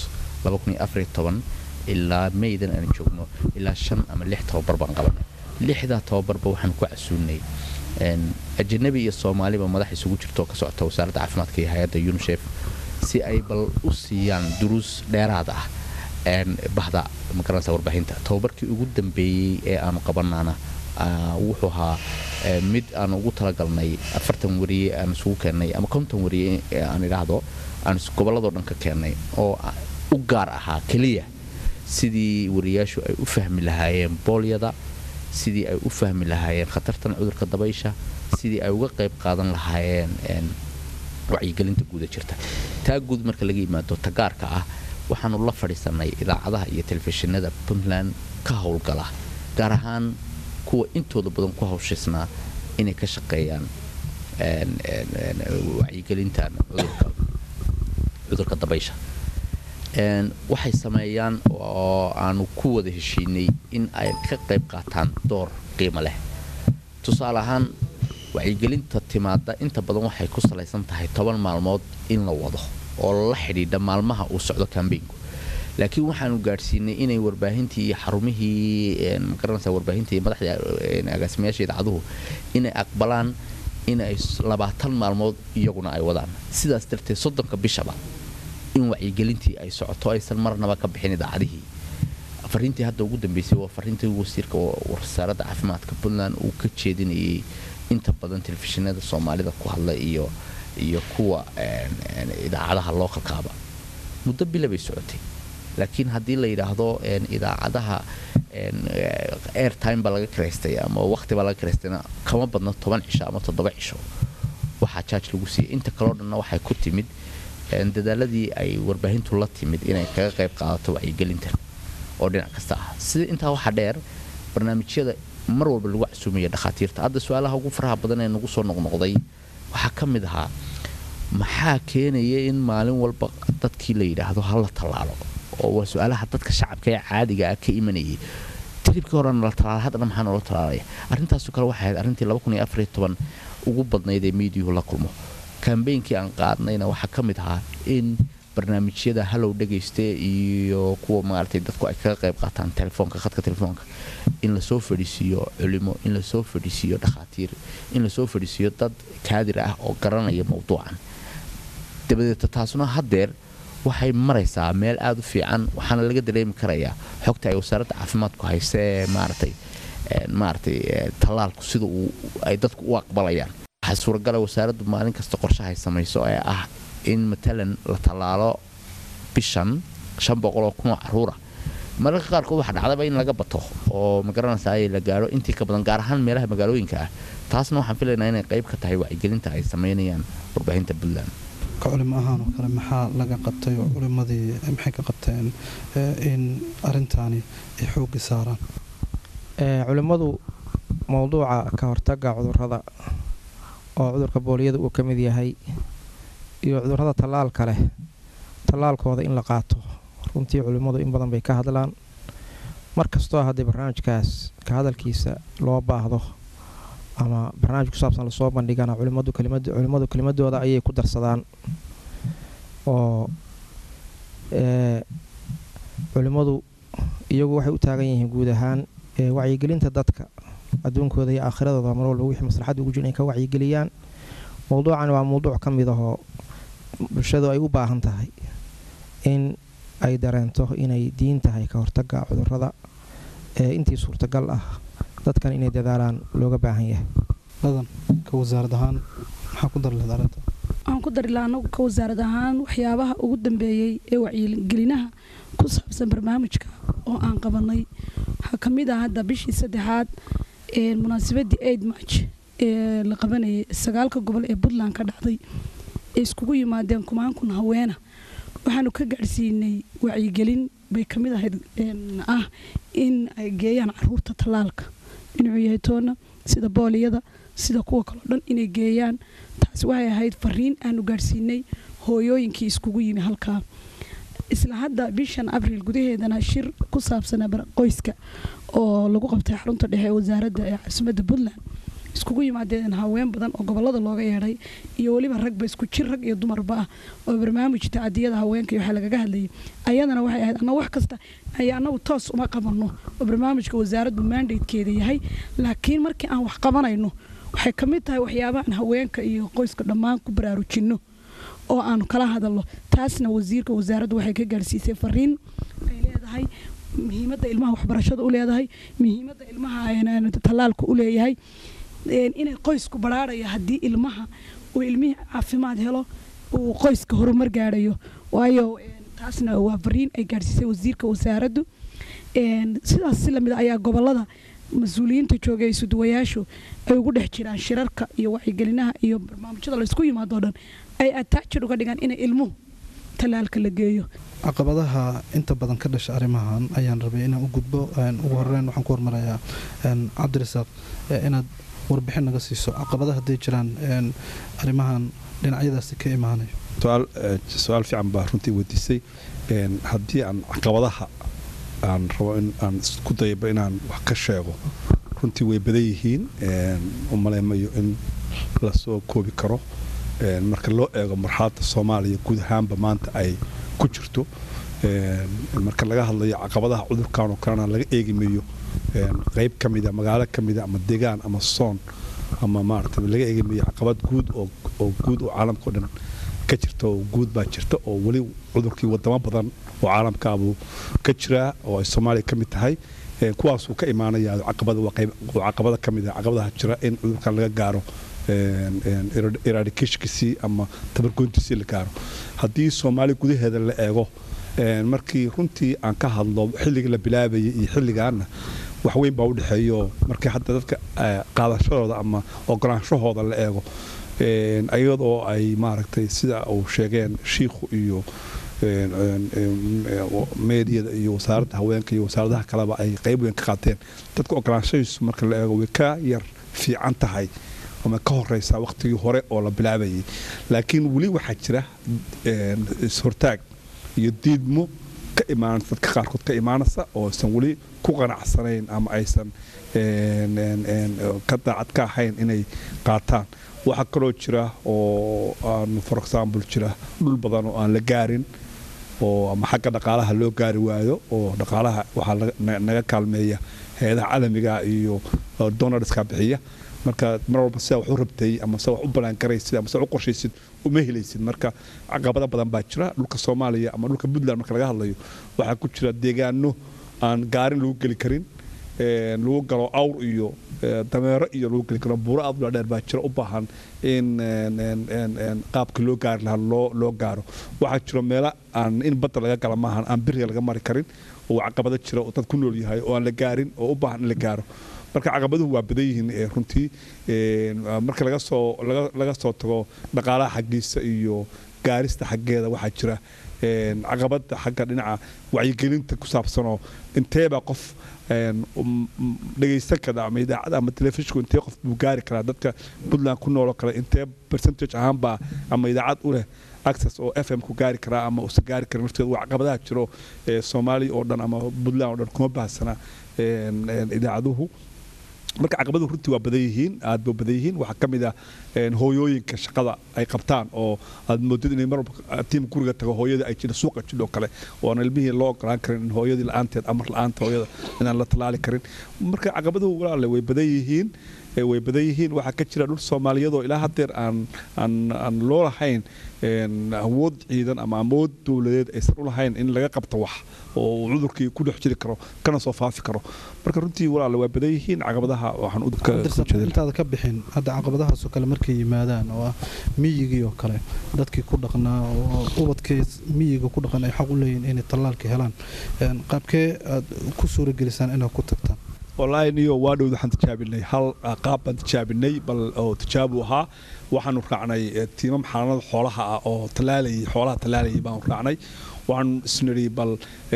ilaa maydan aan joogno ilaa shan ama lix tababar baan qabanay lixdaa tababarba waxaan ku casuunay ajanabi iyo soomaaliba madax isugu jirto oo ka socota wasaaradda caafimaadka iyo hay-adda unisef si ay bal u siiyaan duruus dheeraad ah bahda magaranaysa warbaahinta tababarkii ugu dambeeyey ee aanu qabanaana wuxuu ahaa mid aan ugu talagalnay afartan wariye aan isugu keennay ama konton wariye aan idhaahdo aan gobolladoo dhan ka keennay oo u gaar ahaa keliya sidii wariyaashu ay u fahmi lahaayeen boolyada sidii ay u fahmi lahaayeen khatartan cudurka dabaysha sidii ay uga qayb qaadan lahaayeen wacyigelinta guuda jirta taa guud marka laga yimaado tagaarka ah waxaanu la fadhiisanay idaacadaha iyo telefishinada puntland ka howlgala gaar ahaan kuwa intooda badan ku hawshaysnaa inay ka shaqeeyaan wacyigelintan cudurka dabaysha waxay sameeyaan oo aanu ku wada heshiinay in ay ka qayb qaataan door qiimo leh tusaale ahaan wacyigelinta timaada inta badan waxay ku salaysan tahay toban maalmood in la wado oo la xidhiidha maalmaha uu socdo kambeynku laakiin waxaanu gaadhsiinay inay warbaahintii iyo xarumihii magaranaysa warbaahintii iyo madaxda agaasimayaasha idaacaduhu inay aqbalaan inay labaatan maalmood iyaguna ay wadaan sidaas darteed soddonka bishaba in wacyigelintii ay socoto aysan marnaba ka bixin idaacadihii fariintii hadda ugu dambeysay waa fariintii wasiirka wasaaradda caafimaadka puntland uu ka jeedinayay inta badan telefishinada soomaalida ku hadla iyo iyo kuwa idaacadaha lookalkaaba muddo bila bay socotay laakiin haddii la yidhaahdo idaacadaha airtime baa laga karaystay ama waqti baa laga karaystayna kama badno toban cisho ama toddoba cisho waxaa jaaj lagu siiyay inta kaleo dhanna waxay ku timid dadaaladii ay warbaahintu la timid inay kaga qayb qaadato wacyigelintan oo dhinac kasta ah sida intaa waxaa dheer barnaamijyada mar walba lagu casuumaya dhakhaatiirta hadda su-aalaha ugu faraha badan ee nagu soo noqnoqday waxaa ka mid ahaa maxaa keenaya in maalin walba dadkii la yidhaahdo hala tallaalo oo waa su-aalaha dadka shacabka ee caadiga ah ka imanayay tilibkii horena la talaala haddana maxaa noola talaalaya arrintaasu kale waxay ahayd arrintii ugu badnayd ee miidiyuhu la kulmo kambeynkii aan qaadnayna waxaa ka mid ahaa in barnaamijyada halow dhegayste iyo kuwa maaragtay dadku ay kaga qayb qaataan telefoonka khadka telefoonka in lasoo fadhiisiiyo culimo in lasoo fadhiisiiyo dhakhaatiir in lasoo fadhiisiiyo dad kaadir ah oo garanaya mowduucan dabadeeta taasuna haddeer waxay maraysaa meel aada u fiican waxaana laga dareemi karayaa xogta ay wasaaradda caafimaadku hayse ee maaragtay maaragtay tallaalku sida uu ay dadku u aqbalayaan waxaa suuragala wasaaraddu maalin kasta qorshahay samayso ee ah in matalan la tallaalo bishan shan boqoloo kunoo caruura mararka qaarkood waxaa dhacdaba in laga bato oo magaranaysaa la gaaro intii ka badan gaar ahaan meelaha magaalooyinka ah taasna waxaan filaynaa inay qayb ka tahay wacyigelinta ay samaynayaan warbaahinta puntland ka culimo ahaan oo kale maxaa laga qabtay oo culimadii maxay ka qabteen in arintaani ay xoogi saaraan culimmadu mowduuca ka hortaga cudurrada oo cudurka booliyada uu ka mid yahay iyo cudurrada tallaalka leh tallaalkooda in la qaato runtii culimmadu in badan bay ka hadlaan mar kastoo haddii barnaamijkaas ka hadalkiisa loo baahdo ama barnaamij ku saabsan lasoo bandhigana culimmadu culimmadu kelimadooda ayay ku darsadaan oo culimmadu iyagu waxay u taagan yihiin guud ahaan wacyigelinta dadka adduunkooda iyo aakhiradooda mar walba wixii maslaxadda ugu jira inay ka wacyigeliyaan mowduucani waa mowduuc ka mid ahoo bulshadu ay u baahan tahay in ay dareento inay diin tahay ka hortaga cudurrada ee intii suurtagal ah dadkan inay dadaalaan looga baahan yahay ladan ka wasaarad ahaan maxaa ku dari lahayd arrinta waxaan ku dari lahaa anagu ka wasaarad ahaan waxyaabaha ugu dambeeyey ee wacyigelinaha ku saabsan barnaamijka oo aan qabanay waxaa ka mid ah hadda bishii saddexaad munaasabadii aid march ee la qabanayay sagaalka gobol ee puntland ka dhacday ee iskugu yimaadeen kumaan kun haweena waxaanu ka gaadhsiinay wacyigelin bay ka mid ahayd ah in ay geeyaan caruurta tallaalka inuu yahay toona sida booliyada sida kuwa kaleo dhan inay geeyaan taasi waxay ahayd fariin aanu gaadhsiinay hooyooyinkii iskugu yimi halkaa isla hadda bishan abriil gudaheedana shir ku saabsana qoyska oo lagu qabtay xarunta dhexe ee wasaaradda ee caasimadda puntland iskugu yimaadeen haween badan oo gobolada looga yeedhay iyo weliba ragba isku jir rag iyo dumarba ah oo barnaamij tacadiyada haweenka iyo waxaa lagaga hadlayay ayadana waxay ahayd anna wax kasta ay annagu toos uma qabanno oo barnaamijka wasaaraddu mandatekeeda yahay laakiin markii aan wax qabanayno waxay ka mid tahay waxyaabahan haweenka iyo qoyska dhammaan ku baraarujinno oo aanu kala hadalno taasna wasiirka wasaaraddu waxay ka gaarsiisay fariin ay leedahay muhiimadda ilmaha waxbarashada u leedahay muhiimadda ilmaha tallaalka u leeyahay inay qoysku baraaraya haddii ilmaha uu ilmihii caafimaad helo uu qoyska horumar gaadhayo waayo taasna waa fariin ay gaadhsiisay wasiirka wasaaraddu sidaas si lamid ayaa gobolada mas-uuliyiinta joogay isuduwayaashu ay ugu dhex jiraan shirarka iyo wacyigelinaha iyo barnaamijyada laysku yimaado dhan ay ataajir uga dhigaan inay ilmuhu tallaalka la geeyo caqabadaha inta badan ka dhasha arrimahan ayaan rabay inaan u gudbo ugu horeyn waxaan ku hormarayaa cabdirasaaq inaad warbixin naga siiso caqabadaha hadday jiraan arrimahan dhinacyadaasi ka imaanayo su-aal fiican baa runtii weydiisay haddii aan caqabadaha aan rabo in aan isku dayaba inaan wax ka sheego runtii way badan yihiin u maleymayo in lasoo koobi karo marka loo eego marxaladda soomaaliya guud ahaanba maanta ay ku jirto marka laga hadlayo caqabadaha cudurkan oo kalena laga eegimayo qeyb ka mida magaalo ka mida ama degaan ama soon ama maarata laga eegimayo caqabad guud oo guud oo caalamka o dhan ka jirta oo guud baa jirta oo weli cudurkii wadamo badan oo caalamkaabuu ka jiraa oo ay soomaaliya ka mid tahay kuwaasuu ka imaanaya caqabada ka mid a caqabadaha jira in cudurkan laga gaaro eradicashkiisii ama tabargoyntiisii la gaaro haddii soomaaliya gudaheeda la eego markii runtii aan ka hadlo xilligii la bilaabayay iyo xilligaana wax weyn baa u dhexeeyo markii hadda dadka qaadashadooda ama ogolaanshahooda la eego iyadoo ay maaragtay sida uu sheegeen shiikhu iyo meediyada iyo wasaaradda haweenka iyo wasaaradaha kaleba ay qayb weyn ka qaateen dadka ogolaanshadiisu marka la eego way ka yar fiican tahay ama ka horeysaa waqtigii hore oo la bilaabayay laakiin weli waxaa jira ishortaag iyo diidmo ka imaanaysa dadka qaarkood ka imaanaysa oo aysan weli ku qanacsanayn ama aysan ka daacad ka ahayn inay qaataan waxaa kaloo jira oo aan for example jira dhul badan oo aan la gaarin oo ama xagga dhaqaalaha loo gaari waayo oo dhaqaalaha waxaa naga kaalmeeya hay-adaha caalamiga iyo donarska bixiya marka mar walba sidaa wax u rabtay ama sida wax u banaangaraysid ama sida u qorshaysid uma helaysid marka caqabado badan baa jira dhulka soomaaliya ama dhulka puntland marka laga hadlayo waxaa ku jira deegaano aan gaarin lagu geli karin lagu galo awr iyo dameero iyo lagu geli karo buuro aad dheer baa jira u baahan in qaabka loo gaari lahaa loo gaaro waxaa jiro meelo aan in badda laga gala maahan aan biriga laga mari karin oo caqabado jira oo dad ku nool yahay oo aan la gaarin oo u baahan in la gaaro marka caqabaduhu waa badan yihiin runtii marka laga soo laga soo tago dhaqaalaha xaggiisa iyo gaarista xaggeeda waxaa jira caqabada xagga dhinaca wacyigelinta ku saabsanoo inteebaa qof dhegaysan kara ama idaacada ama telefishinku intee qof buu gaari karaa dadka puntland ku nooloo kale intee percentage ahaanbaa ama idaacad u leh access oo f m ku gaari karaa ama uusan gaari karin nafteeda waa caqabadaha jiro soomaaliya oo dhan ama puntland oo dhan kuma baahsana idaacaduhu marka caqabaduhu runtii waa badan yihiin aad ba badan yihiin waxaa ka mid ah hooyooyinka shaqada ay qabtaan oo aad moodid inay marwalba tiim guriga tago hooyadii ay jira suuqa jidhoo kale oo aan ilmihii loo ogolaan karin in hooyadii la-aanteed amar la-aanta hooyada inaan la tallaali karin marka caqabaduhu walaale way badan yihiin way badan yihiin waxaa ka jira dhul soomaaliyadoo ilaa haddeer aan aan aan loo lahayn awood ciidan ama awood dowladeed aysan u lahayn in laga qabto wax oo cudurkii ku dhex jiri karo kana soo faafi karo marka runtii walaale waa badan yihiin caqabadaha waxaan intaada ka bixin hadda caqabadahaasoo kale markay yimaadaan oo ah miyigii oo kale dadkii ku dhaqnaa oo ubadkii miyiga ku dhaqan ay xaq u leeyihin inay tallaalka helaan qaabkee aad ku suuragelisaan inaad ku tagtaan wallaahi niyo waa dhowd waxaan tijaabinay hal qaab baan tijaabinay bal oo tijaabu ahaa waxaanu raacnay tiimam xalanada xoolaha ah oo talaalayay xoolaha talaalayay baanu raacnay waxaan isnidhi bal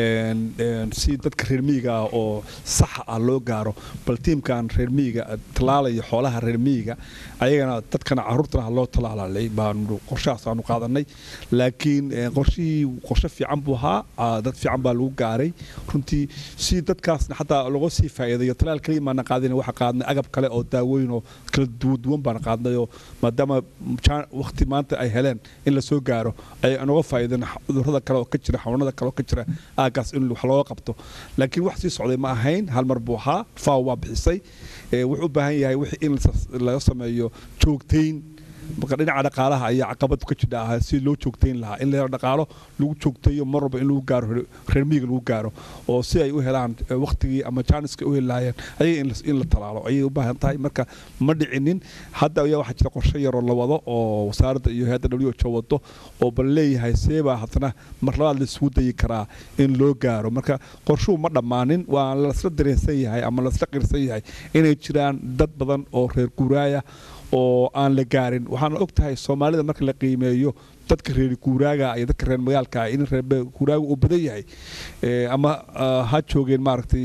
si dadka reer miyiga ah oo saxa ah loo gaaro bal tiimkan reer miyiga talaalaya xoolaha reer miyiga ayagana dadkana caruurtana ha loo talaalalay baanu qorshahaas aanu qaadanay laakiin qorshihii qorshe fiican buu ahaa dad fiican baa lagu gaaray runtii si dadkaasna xataa laga sii faa'iidayo talaal kaliya maana qaadin waxa qaadnay agab kale oo daawooyin oo kala duwan baan qaadnay oo maadaama waqti maanta ay heleen in la soo gaaro ay anoga faa'iideen cudurrada kale oo ka jira xanuunada kale oo ka jira aagaas in wax looga qabto laakiin wax sii socday ma ahayn hal mar buu ahaa faaw waa bixisay wuxuu u baahan yahay wixii in laga sameeyo joogtayn marka dhinaca dhaqaalaha ayaa caqabad ka jidha ah si loo joogtayn lahaa in la helo dhaqaalo lagu joogtayo mar walba in lagu gaaro reer miyiga lagu gaaro oo si ay u helaan waqtigii ama jaaniska u heli lahaayeen ayaga in la talaalo ayay u baahan tahay marka ma dhicinin hadda ayaa waxaa jira qorshe yaroo la wado oo wasaaradda iyo hay-adda w h wado oo bal leeyahay seebaa haddana mar labaad laisugu dayi karaa in loo gaaro marka qorshuhu ma dhammaanin waa lasla dareensan yahay ama lasla qirsan yahay inay jiraan dad badan oo reer guuraaya oo aan la gaarin waxaana og tahay soomaalida marka la qiimeeyo dadka reer guuraaga iyo dadka reer magaalka in reer guuraaga uu badan yahay ama ha joogeen maaragtay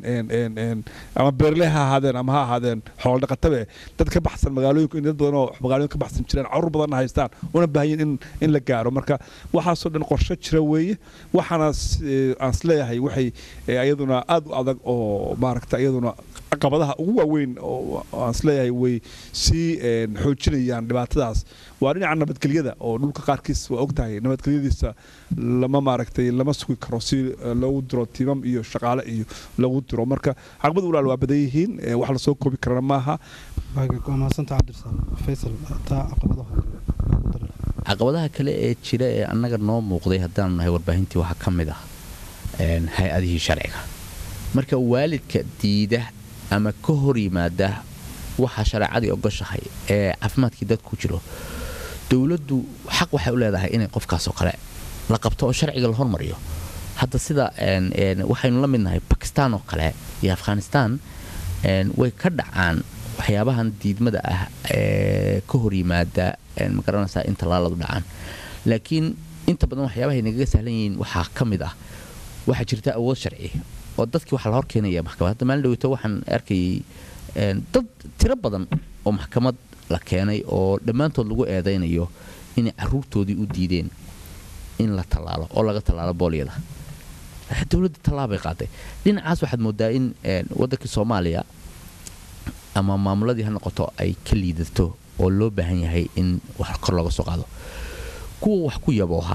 ama beerle ha ahaadeen ama ha ahaadeen xooldhaqatabe dad ka baxsan magaalooyinku in dad badan oo magaalooyin ka baxsan jireen carruur badanna haystaan una baahanyin in in la gaaro marka waxaasoo dhan qorshe jira weeye waxaana aan isleeyahay waxay iyaduna aad u adag oo maaragta iyaduna caqabadaha ugu waaweyn oo aan isleeyahay way sii xoojinayaan dhibaatadaas waa dhinaca nabadgelyada oo dhulka qaarkiis waa ogtahay nabadgelyadiisa lama maaragtay lama sugi karo si loogu diro tiimam iyo shaqaale iyo lagu diro marka caqabad walaal waa badan yihiin wax lasoo koobi karana maaha caqabadaha kale ee jira ee annaga noo muuqday haddaanu nahay warbaahintii waxaa ka mid ah hay-adihii sharciga marka waalidka diida ama ka hor yimaada waxa shareecadii ogoshahay ee caafimaadkii dadku jiro dowladdu xaq waxay u leedahay inay qofkaasoo kale la qabto oo sharciga la hormariyo hadda sida waxaynu la midnahay bakistaan oo kale iyo afghanistaan way ka dhacaan waxyaabahan diidmada ah ee ka hor yimaada ma garanaysaa in tallaaladu dhacaan laakiin inta badan waxyaabahay nagaga sahlan yihiin waxaa ka mid ah waxaa jirta awood sharci oo dadkii waxaa la hor keenaya maxkamad hadda maalin dhaweyto waxaan arkayay dad tiro badan oo maxkamad la keenay oo dhammaantood lagu eedaynayo inay caruurtoodii u diideen in la tallaalo oo laga tallaalo boolyada dowladda tallaabay qaaday dhinacaas waxaad moodaa in waddankii soomaaliya ama maamuladii ha noqoto ay ka liidato oo loo baahan yahay in wax kor looga soo qaado kuwa wax ku yabooha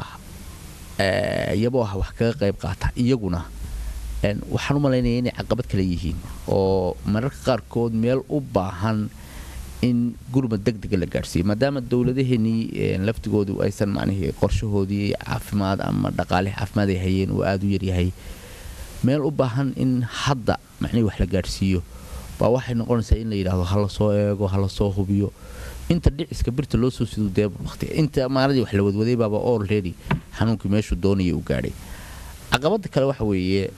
yabooha wax kaga qayb qaata iyaguna waxaan u malaynaya inay caqabad kale yihiin oo mararka qaarkood meel u baahan in gurmad deg dega la gaadhsiiyo maadaama dowladaheenii laftigoodu aysan macnihii qorshahoodii caafimaad ama dhaqaale caafimaad ay hayeen uu aada u yaryahay meel u baahan in hadda macnihii wax la gaadhsiiyo baa waxay noqonaysaa in la yidhaahdo hala soo eego hala soo hubiyo inta dhiciska birta loo soo sido dee waqti inta maaladii wax la wadwaday baaba already xanuunkii meeshuu doonaya u gaadhay caqabada kale waxa weeye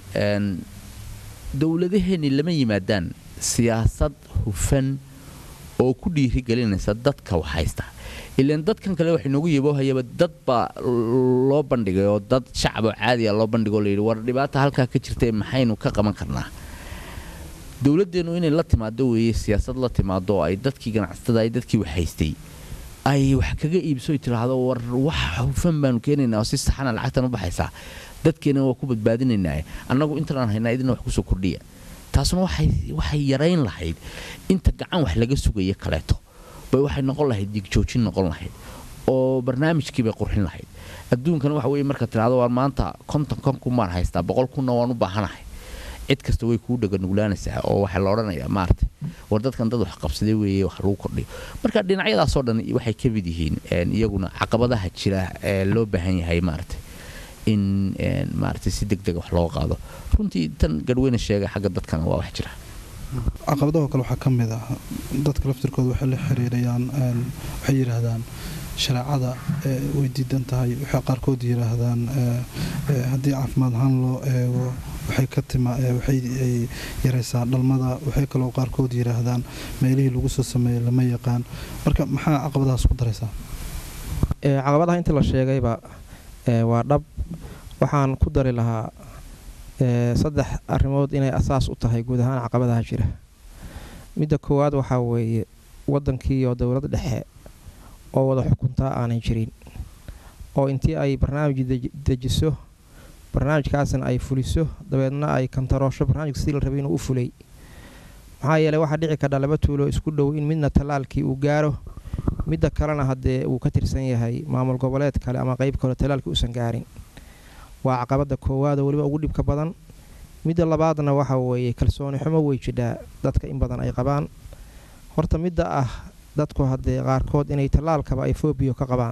dowladaheenni lama yimaadaan siyaasad hufan oo ku dhiirigelinaysa dadka wax haysta ilaan dadkan kale waxay noogu yaboohayaba dad baa loo bandhigay oo dad shacaboo caadiya loo bandhigoo layidhi war dhibaata halkaa ka jirtae maxaynu ka qaban karnaa dowladeennu inay la timaado weeye siyaasad la timaado oo ay dadkii ganacsatada ay dadkii wax haystay ay wax kaga iibso tiraahdo war wax hufan baanu keenaynaa oo si saxana lacagtan u baxaysaa dadkeena waa ku badbaadinaynaa annagu intanaan haynaa idina wax kusoo kordhiya taasuna waxay yarayn lahayd inta gacan wax laga sugaya kaleeto bay waxay noqon lahayd digjoojin noqon lahayd oo barnaamijkiibay qurxin lahayd adduunkana waxa weye marka tiraahdo waar maanta konton kon kunbaan haystaa boqol kunna waan u baahanahay cid kasta way kuu dhaganuglaanaysaa oo waxaa la odhanayaa maarata war dadkan dad wax qabsaday weeye wax lagu kordhiyo marka dhinacyadaasoo dhan waxay ka mid yihiin iyaguna caqabadaha jira ee loo baahan yahay maarata in maarata si deg dega wax looga qaado runtii tan garweyne sheegay xagga dadkana waa wax jira caqabadaho kale waxaa ka mid ah dadka laftirkooda waxay la xiriirayaan waxay yidhaahdaan shareecada way diidan tahay waxay qaarkood yidhaahdaan haddii caafimaad ahaan loo eego waxay ka tima waxay yaraysaa dhalmada waxay kaloo qaarkood yidhaahdaan meelihii lagu soo sameeyey lama yaqaan marka maxaa caqabadahaas ku daraysaa caqabadaha intii la sheegayba waa dhab waxaan ku dari lahaa saddex arrimood inay asaas u tahay guud ahaan caqabadaha jira midda koowaad waxaa weeye waddankiioo dowlad dhexe oo wada xukuntaa aanan jirin oo intii ay barnaamij dejiso barnaamijkaasna ay fuliso dabeedna ay kantaroosho barnaamijka sidii la rabay inuu u fulay maxaa yeeley waxaa dhici kardha laba tuulo isku dhow in midna tallaalkii uu gaaro midda kalena haddee uu ka tirsan yahay maamul goboleed kale ama qeyb kale tallaalkii uusan gaarin waa caqabada koowaad oo weliba ugu dhibka badan midda labaadna waxa weeye kalsooni xumo wey jidhaa dadka in badan ay qabaan horta midda ah dadku haddee qaarkood inay tallaalkaba ay foobiyo ka qabaan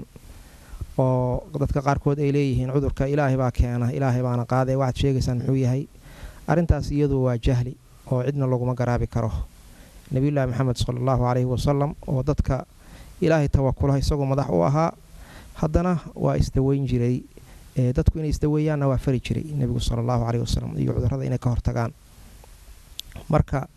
oo dadka qaarkood ay leeyihiin cudurka ilaahay baa keena ilaahay baana qaadee waxaad sheegaysaan muxuu yahay arrintaas iyadu waa jahli oo cidna laguma garaabi karo nebiyullaahi maxamed sala allahu caleyhi wasalam oo dadka ilaahay tawakula isagoo madax u ahaa haddana waa isdaweyn jiray dadku inay isdaweeyaanna waa fari jiray nebigu sala allahu caleyhi wasalam iyo cudurrada inay ka hortagaan marka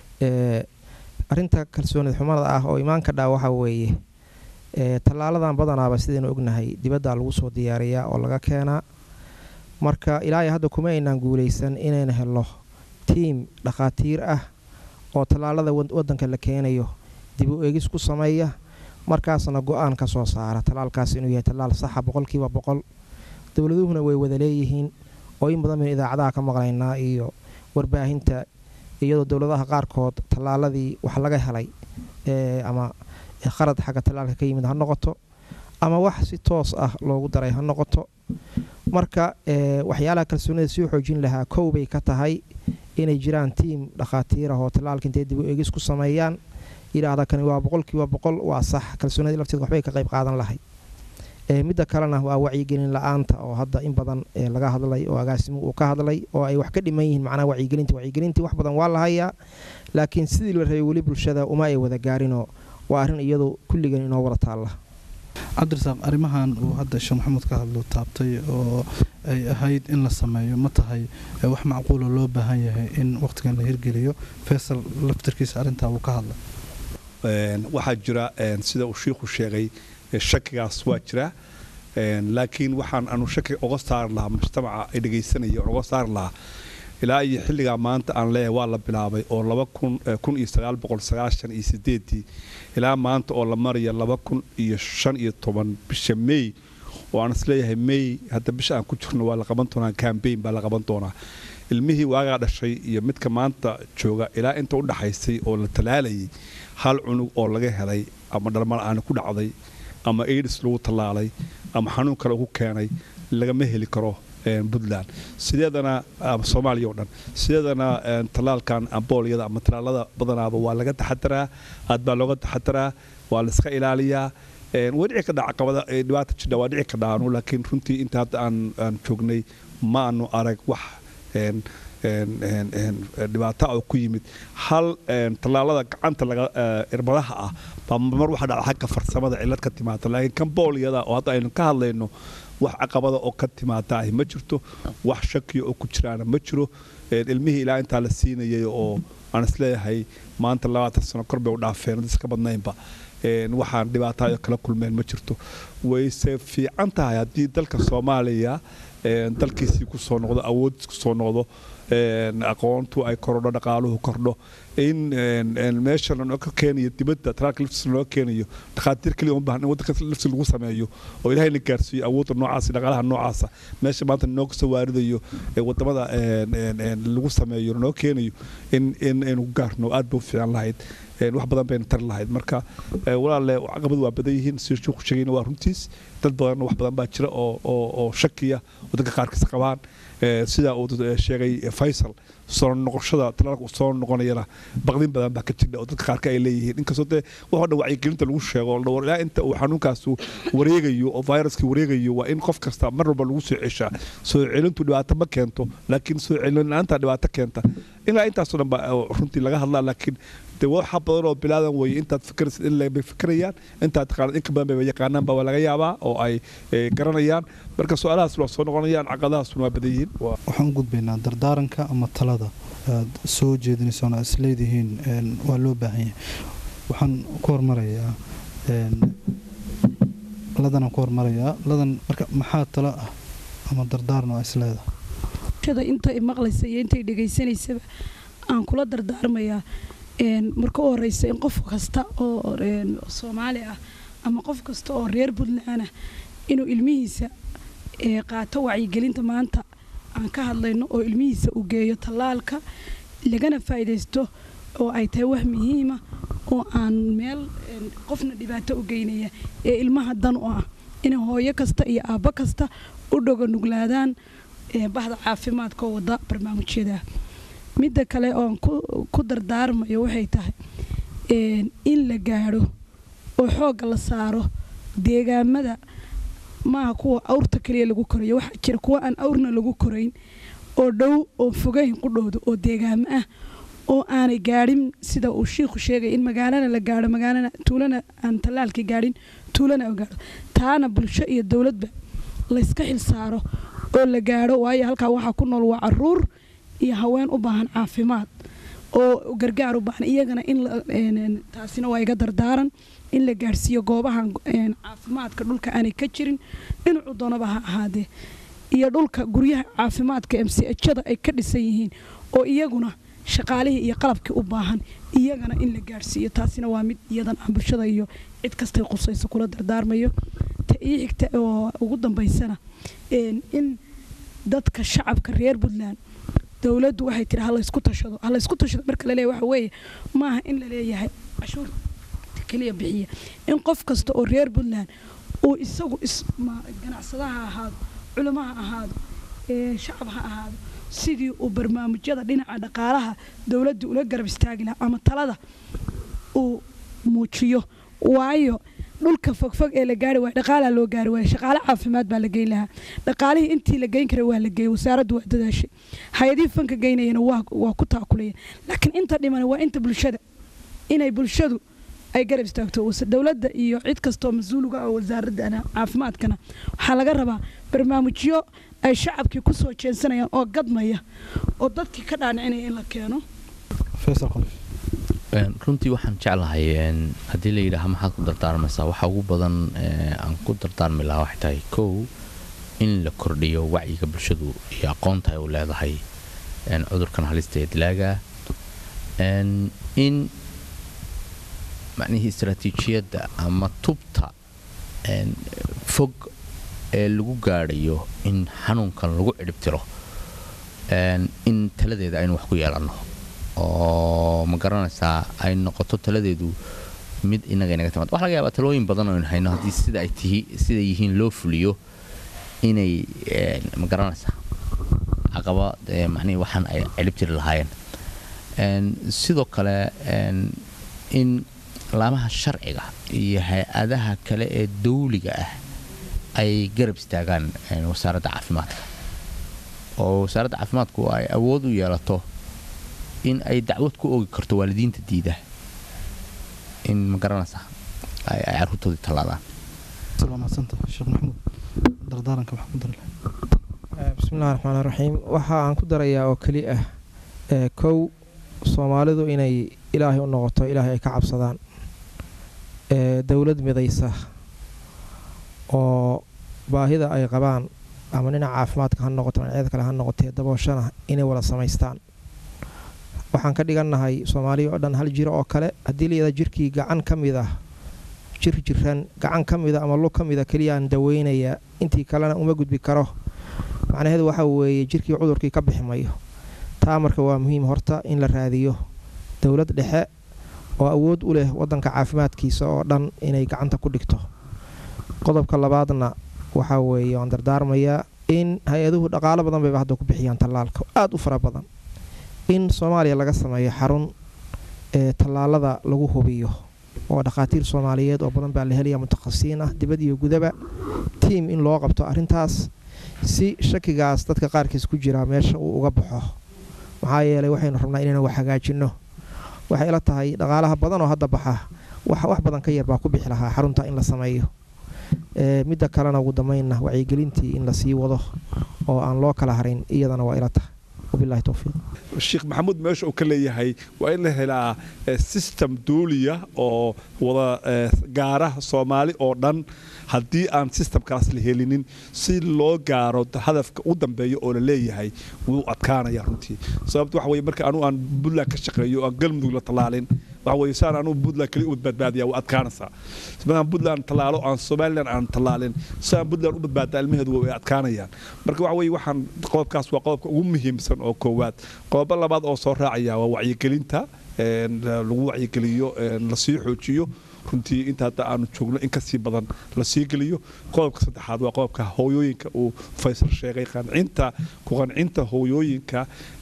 arrinta kalsoonid xumada ah oo imaanka dhaa waxaa weeye tallaaladan badanaaba sidaynu ognahay dibaddaa lagu soo diyaariyaa oo laga keenaa marka ilaahay hadda kuma aynaan guulaysan inayna helo tiim dhakhaatiir ah oo tallaalada waddanka la keenayo dib u eegis ku sameeya markaasna go-aan ka soo saara tallaalkaas inuu yahay tallaal saxa boqolkiiba boqol dowladuhuna way wada leeyihiin oo in badan baynu idaacadaha ka maqlaynaa iyo warbaahinta iyadoo dowladaha qaarkood tallaaladii wax laga helay ama kharad xagga tallaalka ka yimid ha noqoto ama wax si toos ah loogu daray ha noqoto marka waxyaalaha kalsoonida sii xoojin lahaa kow bay ka tahay inay jiraan tiim dhakhaatiirah oo tallaalka intay dib u eegis ku sameeyaan yidhaahda kani waa boqolkiiba boqol waa sax kalsoonida lafteed waxbay ka qayb qaadan lahay midda kalena waa wacyigelin la-aanta oo hadda in badan laga hadlay oo agaasimu uu ka hadlay oo ay wax ka dhiman yihiin macnaha wacyigelinta wacyigelintii wax badan waa la hayaa laakiin sidii la rabay weli bulshada uma ay wada gaarinoo waa arrin iyadu kulligan inoo wada taalla cabdirasaaq arrimahan uu hadda sheekh maxamuud ka hadlo taabtay oo ay ahayd in la sameeyo ma tahay wax macquula loo baahan yahay in waqtigan la hirgeliyo faysal laftarkiisa arrintaa uu ka hadlay waxaa jira sida uu shiikhu sheegay shakigaas waa jiraa laakiin waxaan anu shaki uga saari lahaa mujtamaca ay dhegaysanaya uga saari lahaa ilaa iyo xilligaa maanta aan leeyahay waa la bilaabay oo laba kun iyo sagaal boqol sagaashan iyo sideedii ilaa maanta oo la maraya laba kun iyo shan iyo toban bisha may oo aan isleeyahay may hadda bisha aan ku jirno waa la qaban doonaa cambaign baa la qaban doonaa ilmihii waagaa dhashay iyo midka maanta jooga ilaa inta u dhaxaysay oo la talaalayay hal cunug oo laga helay ama dhalmala-aani ku dhacday ama aids lagu tallaalay ama xanuun kale ugu keenay lagama heli karo puntland sideedana soomaaliya oo dhan sideedana tallaalkan amboolyada ama tallaalada badanaaba waa laga taxadaraa aad baa looga taxadaraa waa la iska ilaaliyaa waa dhici kadhaa caqabada dhibaata jidha waa dhici kadhaanu laakiin runtii inta hadda aan aan joognay ma aanu arag wax dhibaato oo ku yimid hal tallaalada gacanta laga irbadaha ah baa mar waxa dhaca xagga farsamada cillad ka timaada laakiin kan boolyada oo hadda aynu ka hadlayno wax caqabada oo ka timaada ahi ma jirto wax shakiya oo ku jiraana ma jiro ilmihii ilaa intaa la siinayay oo aan isleeyahay maanta labaatan sano kor bay u dhaafeen dad iska badnaynba waxaan dhibaataayo kala kulmeen ma jirto wayse fiican tahay haddii dalka soomaaliya dalkiisii kusoo noqdo awoodiis kusoo noqdo aqoontu ay korodho dhaqaaluhu kordho in meesha ka keenayo dibadda talaalka liftis loo keenayo dhakhaatiir keliya uma baahan in waddanka liftis lagu sameeyo oo ilahayna gaarsiiyo awoodda noocaasa dhaqaalaha noocaasa meesha maanta noo kasoo waaridayo ee wadamada lagu sameeyo noo keenayo in in aynu gaarno aad bay u fiican lahayd wax badan bayna tari lahayd marka walaalle caqabadu waa badan yihiin sida sheekhu sheegayna waa runtiis dad badan wax badan baa jira oo oo oo shakiya oo dadka qaarkiis qabaan sida uu sheegay faysal soo noqoshada talaalka uu soo noqonayana baqdin badan baa ka jira oo dadka qaarka ay leeyihiin inkastoo dee waxoo dhan wacyigelinta lagu sheego dhawr ilaa inta uu xanuunkaasu wareegayo oo viruskii wareegayo waa in qof kasta mar walba lagu soo ceshaa soo celintu dhibaato ma keento laakiin soo celin la-aanta dhibaato keenta ilaa intaasoo dhan baa runtii laga hadlaa laakiin de waxa badan oo bilaadan weeye intaad fikiraysid in bay fikirayaan intaad taqaanad inka badan bay yaqaanaan baa laga yaabaa oo ay garanayaan marka su-aalahaas waa soo noqonayaan caqadahaasuna waa badan yihiin waxaan u gudbaynaa dardaaranka ama talada aad soo jeedinaysaan aad isleedihiin waa loo baahan yahay waxaan ku hormarayaa ladanaan ku hormarayaa ladan marka maxaa talo ah ama dardaaran oo isleedahay inta maqlaysa iyo intay dhegaysanaysaba aan kula dardaarmayaa marka u horeysa in qof kasta oo soomaali ah ama qof kasta oo reer puntland ah inuu ilmihiisa qaato wacyigelinta maanta aan ka hadlayno oo ilmihiisa uu geeyo tallaalka lagana faa'iidaysto oo ay tahay wax muhiima oo aan meel qofna dhibaato u geynaya ee ilmaha dan u ah inay hooyo kasta iyo aabbo kasta u dhogo nuglaadaan bahda caafimaadka oo wada barnaamijyada midda kale oon ku dardaarmayo waxay tahay in la gaadho oo xoogga la saaro deegaamada maaha kuwa awrta kaliya lagu korayo waxaa jira kuwa aan awrna lagu korayn oo dhow oo fogayn qudhooda oo deegaamo ah oo aanay gaadhin sida uu shiikhu sheegay in magaalana la gaadho magaalana tuulana aan tallaalka gaadhin tuulana oo gaadho taana bulsho iyo dowladba layska xil saaro oo la gaadho waayo halkaa waxaa ku nool waa caruur iyo haween u baahan caafimaad oo gargaar u baahan iyagana in taasina waa iga dardaaran in la gaadhsiiyo goobahan caafimaadka dhulka aanay ka jirin dhinacu doonaba ha ahaadee iyo dhulka guryaha caafimaadka mchada ay ka dhisan yihiin oo iyaguna shaqaalihii iyo qalabkii u baahan iyagana in la gaadhsiiyo taasina waa mid iyadan aan bulshada iyo cid kastay qusayso kula dardaarmayo ta ii xigta oo ugu dambaysana in dadka shacabka reer puntland dowladdu waxay tiri halaysku tashado halaysku tashado marka laleeyahay waxa weeye maaha in la leeyahay cashuur keliya bixiya in qof kasta oo reer puntland uu isagu ganacsada ha ahaado culamo ha ahaado shacab ha ahaado sidii uu barnaamijyada dhinaca dhaqaalaha dowladda ula garab istaagi lahaa ama talada uu muujiyo waayo dhulka fogfog ee la gaari waaya dhaqaalaa loo gaari waaya shaqaale caafimaad baa la geyn lahaa dhaqaalihii intii la geyn kara waa la geeyey wasaaraddu waa dadaashay hay-adihii fanka geynayana waa ku taakulayeen laakiin inta dhiman waa inta bulshada inay bulshadu ay garab istaagto dowladda iyo cid kastoo mas-uuliga oo wasaaradda caafimaadkana waxaa laga rabaa barnaamijyo ay shacabkii ku soo jeensanayaan oo gadmaya oo dadkii ka dhaanicinaya in la keeno runtii waxaan jeclahay haddii la yidhaaha maxaad ku dardaarmaysaa waxa ugu badan aan ku dardaarmi lahaa waxay tahay kow in la kordhiyo wacyiga bulshadu iyo aqoonta ay u leedahay cudurkan halista ee dilaaga in macnihii istaraatiijiyadda ama tubta fog ee lagu gaadhayo in xanuunkan lagu cidhibtiro in taladeeda aynu wax ku yeelanno oo ma garanaysaa ay noqoto taladeedu mid inaga inaga timaad waxa laga yaabaa talooyin badan oo aynu hayno haddii sida ay tihi sida yihiin loo fuliyo inay ma garanaysaa caqaba macnihii waxaan ay cidhibtiri lahaayeen sidoo kale in laamaha sharciga iyo hay-adaha kale ee dawliga ah ay garab istaagaan wasaaradda caafimaadka oo wasaaradda caafimaadku ay awood u yeelato in ay dacwad ku ogi karto waalidiinta diida in ma garanaysaa ay caruurtoodii tallaadaan bismillahi raxmaan raxiim waxa aan ku darayaa oo keli ah kow soomaalidu inay ilaahay u noqoto ilaahay ay ka cabsadaan dowlad midaysa oo baahida ay qabaan ama dhinaca caafimaadka ha noqoto dhinacyada kale ha noqotee dabooshana inay wada samaystaan waxaan ka dhigannahay soomaaliya oo dhan hal jiro oo kale haddii layada jirkii gacan ka mid ah jir jiran gacan ka mida ama lug ka mida keliyaan daweynaya intii kalena uma gudbi karo macnaheedu waxa weeye jirkii cudurkii ka bixi mayo taa marka waa muhiim horta in la raadiyo dowlad dhexe oo awood u leh wadanka caafimaadkiisa oo dhan inay gacanta ku dhigto qodobka labaadna waxaa weeye waan dardaarmayaa in hay-aduhu dhaqaalo badan bayba hadda ku bixiyaan tallaalka aada u fara badan in soomaaliya laga sameeyo xarun ee tallaalada lagu hubiyo oo dhakhaatiir soomaaliyeed oo badan baa la helaya mutakhasisiin ah dibad iyo gudaba tiim in loo qabto arrintaas si shakigaas dadka qaarkiis ku jiraa meesha uu uga baxo maxaa yeelay waxaynu rabnaa inaynu wax hagaajinno waxay ila tahay dhaqaalaha badan oo hadda baxa wax badan ka yar baa ku bixi lahaa xarunta in la sameeyo midda kalena ugu dambeynna wacyigelintii in lasii wado oo aan loo kala harin iyadana waa ila tahay wabilahi towfiiq sheekh maxamuud meesha uu ka leeyahay waa in la helaa system duuliya oo wada gaara soomaali oo dhan haddii aan systemkaas la helinin si loo gaaro hadafka u dambeeya oo la leeyahay wuu adkaanaya runtii sababta waxa weye marka anuu aan puntland ka shaqeeyo oo aan galmudug la tallaalin waxa weye saan anuu puntland keli u badbaadiya waa adkaanaysaa markaan puntland tallaalo aan somaliland aan tallaalin saan puntland u badbaadaa ilmaheedu way adkaanayaan marka waxa weye waxaan qodobkaas waa qodobka ugu muhiimsan oo koowaad qodobo labaad oo soo raacaya waa wacyigelinta lagu wacyigeliyo lasii xoojiyo runtii inta hadda aanu joogno in kasii badan lasii geliyo qodobka saddexaad waa qodobka hooyooyinka uu faysal sheegay qancinta ku qancinta hooyooyinka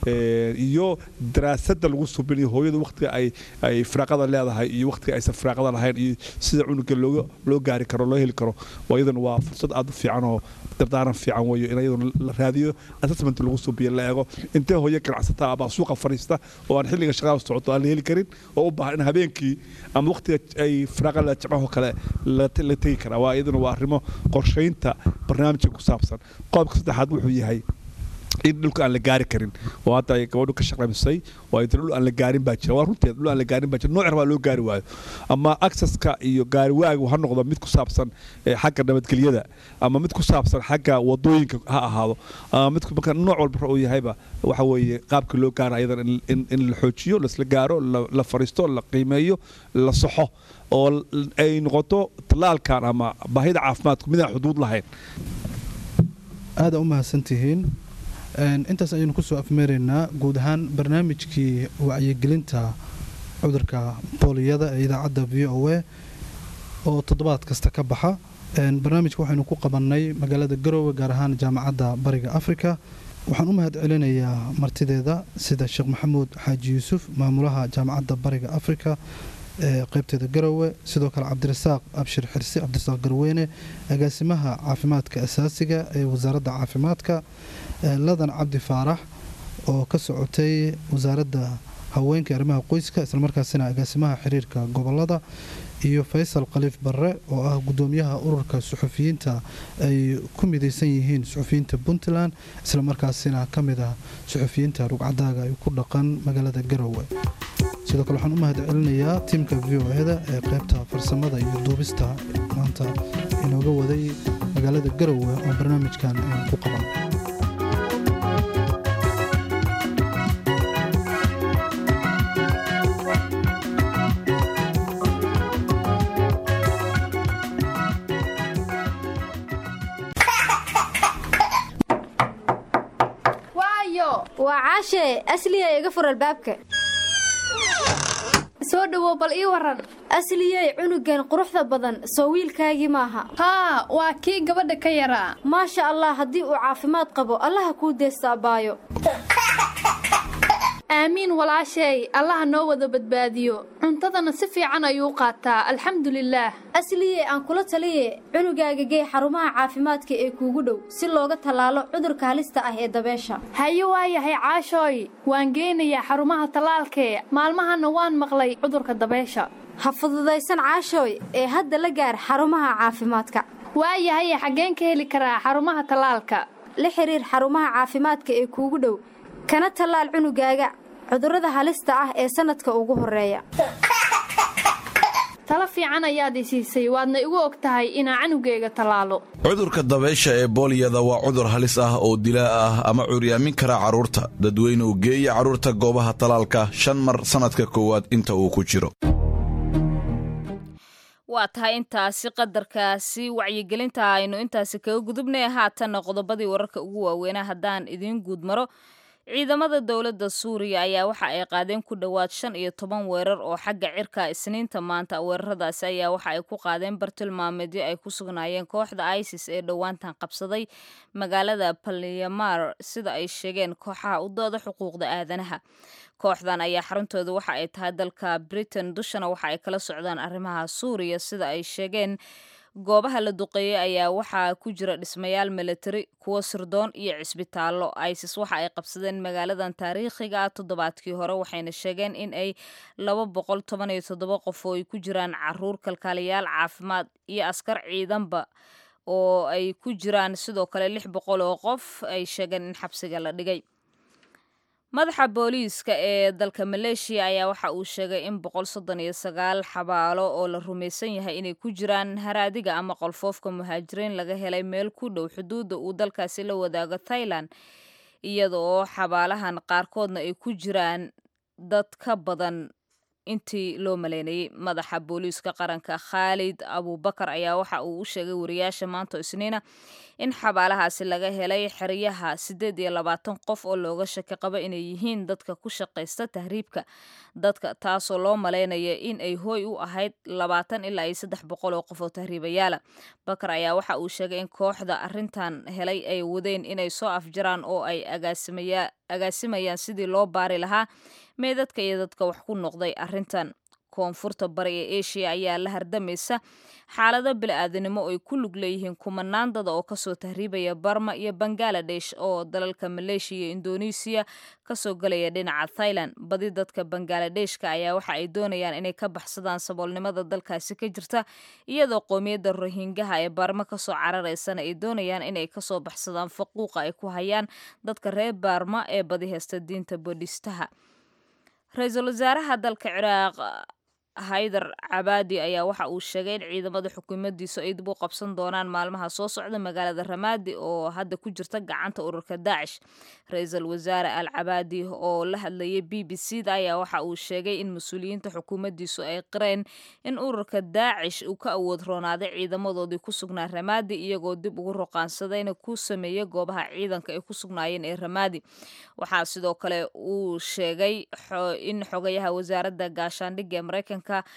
iyo daraasadda lagu subinayo hooyada waqtiga ay ay firaaqada leedahay iyo waqtiga aysan firaaqada lahayn iyo sida cunuga looga loo gaari karo loo heli karo waa iyadana waa fursad aad u fiican oo dardaaran fiican weeyo in iyaduna la raadiyo assessment lagu subiyo la eego intee hooyo ganacsata ama suuqa fariista oo aan xilliga shaqada socoto aan la heli karin oo u baahan in habeenkii ama waqtiga ay firaaqada jimcaho kale la tegi karaa waa iyaduna waa arrimo qorshaynta barnaamijka ku saabsan qodobka saddexaad wuxuu yahay in dhulka aan la gaari karin oo hadda ay gabadhu ka shaqamisay oo ay dhul aan la gaarin baa jira waa runteed dhul aan la gaarin baa jira nooc baa loo gaari waayo ama accesska iyo gaari waagu ha noqdo mid ku saabsan xagga nabadgelyada ama mid ku saabsan xagga wadooyinka ha ahaado ama mid marka nooc walba uu yahayba waxa weeye qaabka loo gaara ayadan in la xoojiyo lasla gaaro la fariisto la qiimeeyo la saxo oo ay noqoto tallaalkan ama baahida caafimaadku midaan xuduud lahayn aada u mahadsantihiin intaas ayaynu kusoo afmeeraynaa guud ahaan barnaamijkii wacyigelinta cudurka booliyada ee idaacadda v o a oo toddobaad kasta ka baxa barnaamijka waxaynu ku qabannay magaalada garowe gaar ahaan jaamacadda bariga afrika waxaan u mahad celinayaa martideeda sida sheekh maxamuud xaaji yuusuf maamulaha jaamacadda bariga afrika ee qaybteeda garowe sidoo kale cabdirasaaq abshir xirsi cabdirasaaq garweyne agaasimaha caafimaadka asaasiga ee wasaaradda caafimaadka ladan cabdi faarax oo ka socotay wasaaradda haweenka arrimaha qoyska islamarkaasina agaasimaha xiriirka gobolada iyo faysal khaliif barre oo ah gudoomiyaha ururka suxufiyiinta ay ku midaysan yihiin suxufiyiinta puntland islamarkaasina ka mid ah suxufiyiinta rugcadaaga ay ku dhaqan magaalada garowe sidoo kale waxaan u mahad celinayaa tiimka v o eda ee qaybta farsamada iyo duubista maanta inooga waday magaalada garowe oo barnaamijkan aynu ku qaban waayo waa caashe asliya iga fur albaabka soo dhowow bal ii waran asliyey cunugan quruxda badan soo wiilkaagii maaha haa waa kii gabadha ka yaraa maasha allah haddii uu caafimaad qabo allaha kuu deesta abbaayo aamiin walaasheey allaha noo wada badbaadiyo cuntadana si fiican ayuu qaataa alxamdulilaah asliye aan kula taliye cunugaaga gee xarumaha caafimaadka ee kuugu dhow si looga tallaalo cudurka halista ah ee dabeesha haye waayahay caashooy waan geynayaa xarumaha tallaalkee maalmahana waan maqlay cudurka dabeesha ha fududaysan caashooy ee hadda la gaar xarumaha caafimaadka waayahay xaggeen ka heli karaa xarumaha tallaalka la xiriir xarumaha caafimaadka ee kuugu dhow kana tallaal cunugaaga cudurrada halista ah ee sannadka ugu horreeya talo fiican ayaad i siisay waadna igu og tahay inaa canugayga tallaalo cudurka dabeysha ee booliyada waa cudur halis ah oo dilaa ah ama curyaamin kara carruurta dadweynuhu geeya carruurta goobaha tallaalka shan mar sannadka koowaad inta uu ku jiro waa tahay intaasi qadarkaasi wacyigelinta aynu intaasi kaga gudubnay haatanna qodobadii wararka ugu waaweynaa haddaan idiin guud maro ciidamada dowladda suuriya ayaa waxa ay qaadeen ku dhowaad shan iyo toban weerar oo xagga cirka isniinta maanta weeraradaasi ayaa waxa ay ku qaadeen bartilmaameedyo ay ku sugnaayeen kooxda isis ee dhowaantan qabsaday magaalada balyamar sida ay sheegeen kooxaha u dooda xuquuqda aadanaha kooxdan ayaa xaruntooda waxa ay tahay dalka britain dushana waxa ay kala socdaan arrimaha suuriya sida ay sheegeen goobaha la duqeeyey ayaa waxaa ku jira dhismayaal militari kuwo sirdoon iyo cisbitaallo isis waxa ay qabsadeen magaaladan taariikhiga ah toddobaadkii hore waxayna sheegeen in ay laba boqol toban iyo toddoba qof oo ay ku jiraan caruur kalkaaliyaal caafimaad iyo askar ciidanba oo ay ku jiraan sidoo kale lix boqol oo qof ay sheegeen in xabsiga la dhigay madaxa booliiska ee dalka maleeshiya ayaa waxa uu sheegay in boqol soddon iyo sagaal xabaalo oo la rumaysan yahay inay ku jiraan haraadiga ama qolfoofka muhaajiriin laga helay meel ku dhow xuduudda uu dalkaasi la wadaago thailand iyada oo xabaalahan qaarkoodna ay ku jiraan dad ka badan intii loo maleynayay madaxa booliiska qaranka khaalid abubakar ayaa waxa uu u sheegay wariyaasha maanta isniina in xabaalahaasi laga helay xeryaha siddeed iyo labaatan qof oo looga shaki qabo inay yihiin dadka ku shaqaysta tahriibka dadka taasoo loo malaynaya in ay hooy u ahayd labaatan ilaa iyo saddex boqol oo qof oo tahriibayaala bakar ayaa waxa uu sheegay in kooxda arrintan helay ay wadeen inay soo afjaraan oo ay agaasimayaan sidii loo baari lahaa meedadka iyo dadka wax ku noqday arrintan koonfurta bari ee eshiya ayaa la hardamaysa xaalado bili-aadanimo ay ku lug leeyihiin kumanaan dada oo kasoo tahriibaya barma iyo bangaladesh oo dalalka maleeshiya iyo indonesiya kasoo galaya dhinaca thailand badi dadka bangaaladeshka ayaa waxa ay doonayaan inay ka baxsadaan saboolnimada dalkaasi ka jirta iyadoo qoomiyadda rohingaha ee baarma kasoo cararaysana ay doonayaan inay kasoo baxsadaan faquuqa ay ku hayaan dadka reer baarma ee badi heysta diinta boodhistaha ra-iisul wasaaraha dalka ciraaq haydar cabaadi ayaa waxa uu sheegay in ciidamada xukuumadiisu ay dib u qabsan doonaan maalmaha soo socda magaalada ramaadi oo hadda ku jirta gacanta ururka daacish ra-iisul wasaare al cabaadi oo la hadlayay b b c da ayaa waxa uu sheegay in mas-uuliyiinta xukuumaddiisu ay qireen in ururka daacish uu ka awood roonaaday ciidamadoodii ku sugnaa ramaadi iyagoo dib ugu roqaansadayna ku sameeyey goobaha ciidanka ay ku sugnaayeen ee ramaadi waxaa sidoo kale uu sheegay in xogayaha wasaaradda gaashaandhigga ee maraykanka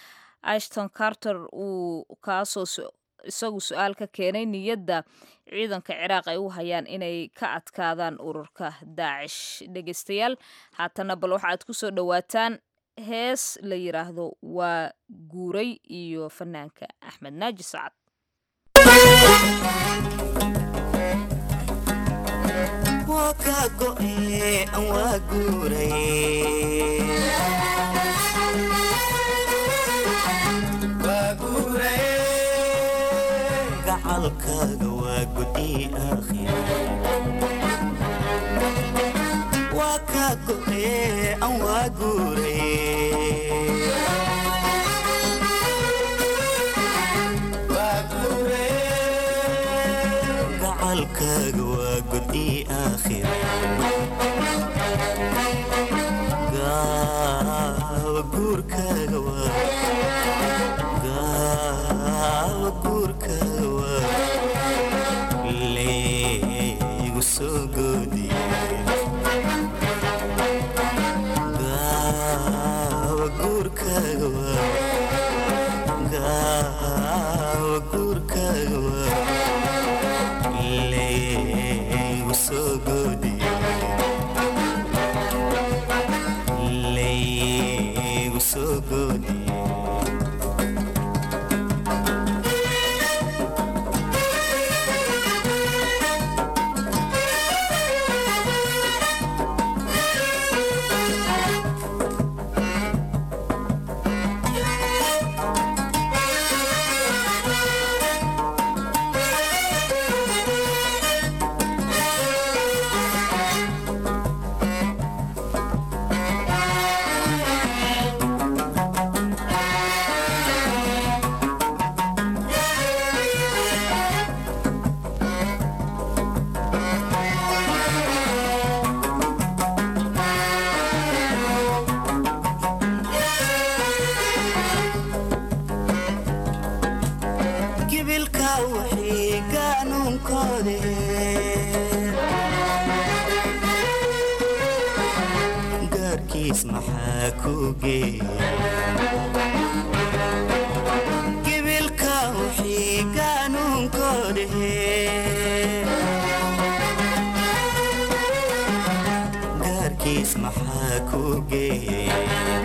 ashton carter uu kaasoo isagu su-aal ka keenay niyadda ciidanka ciraaq ay u hayaan inay ka adkaadaan ururka daacish dhegeystayaal haatana bal waxaad ku soo dhowaataan hees la yiraahdo waa guuray iyo fanaanka axmed naaji sacad gacalkaaga waa gudi waa kaa go'e an waa guuray gaarkiis maxaa ku geeya gibilka wixii qaanuunkoodhe gaarkiis maxaa ku geeya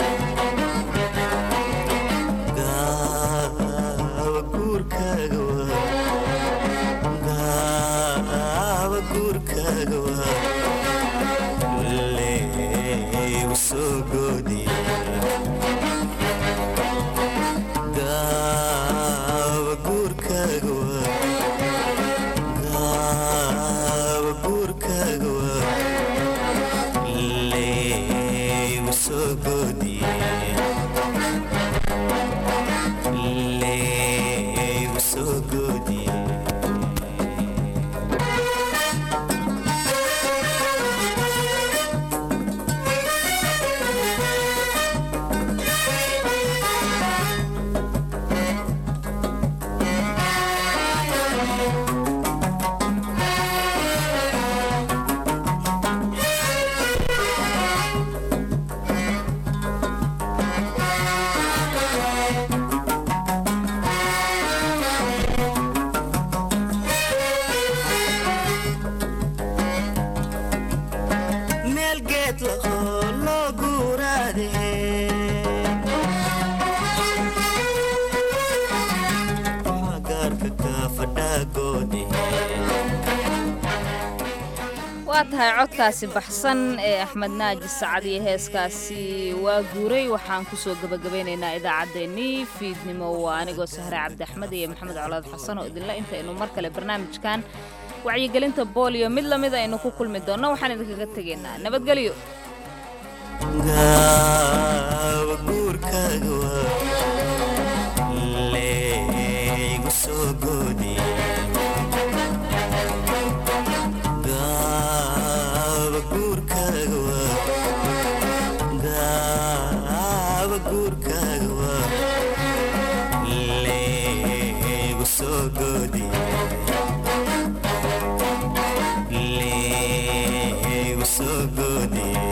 gaawa guurkaaga waa gaawa guurkaaga waa leeyu soo goodiya gaawa guurkaaga waa gaawa guurkaaga waa leeyu soo goodiya leeyu soo goodiya meel geed lahoo loo guuraade gaarka ka fadhaagoode waa tahay codkaasi baxsan ee axmed naaji sacad iyo heeskaasi waa guuray waxaan kusoo gebagabaynaynaa idaacaddeenii fiidnimo waa anigoo sahre cabdi axmed iyo maxamed colaad xasan oo idinla intaynu mar kale barnaamijkan wacyigelinta booliyo mid lamid aynu ku kulmi doonno waxaan idinkaga tegaynaa nabadgelyo gaawa guurkaaga waa leegu soo goodiya gaawa guurkaaga waa gaawa guurkaaga waa leegu soo goodiya leegu soo goodiya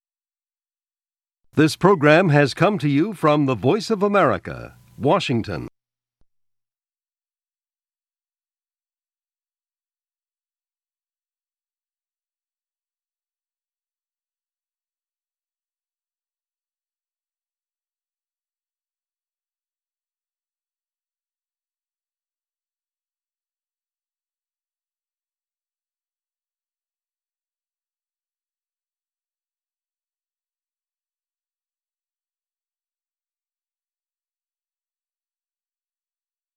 This program has come to you from the Voice of America, Washington.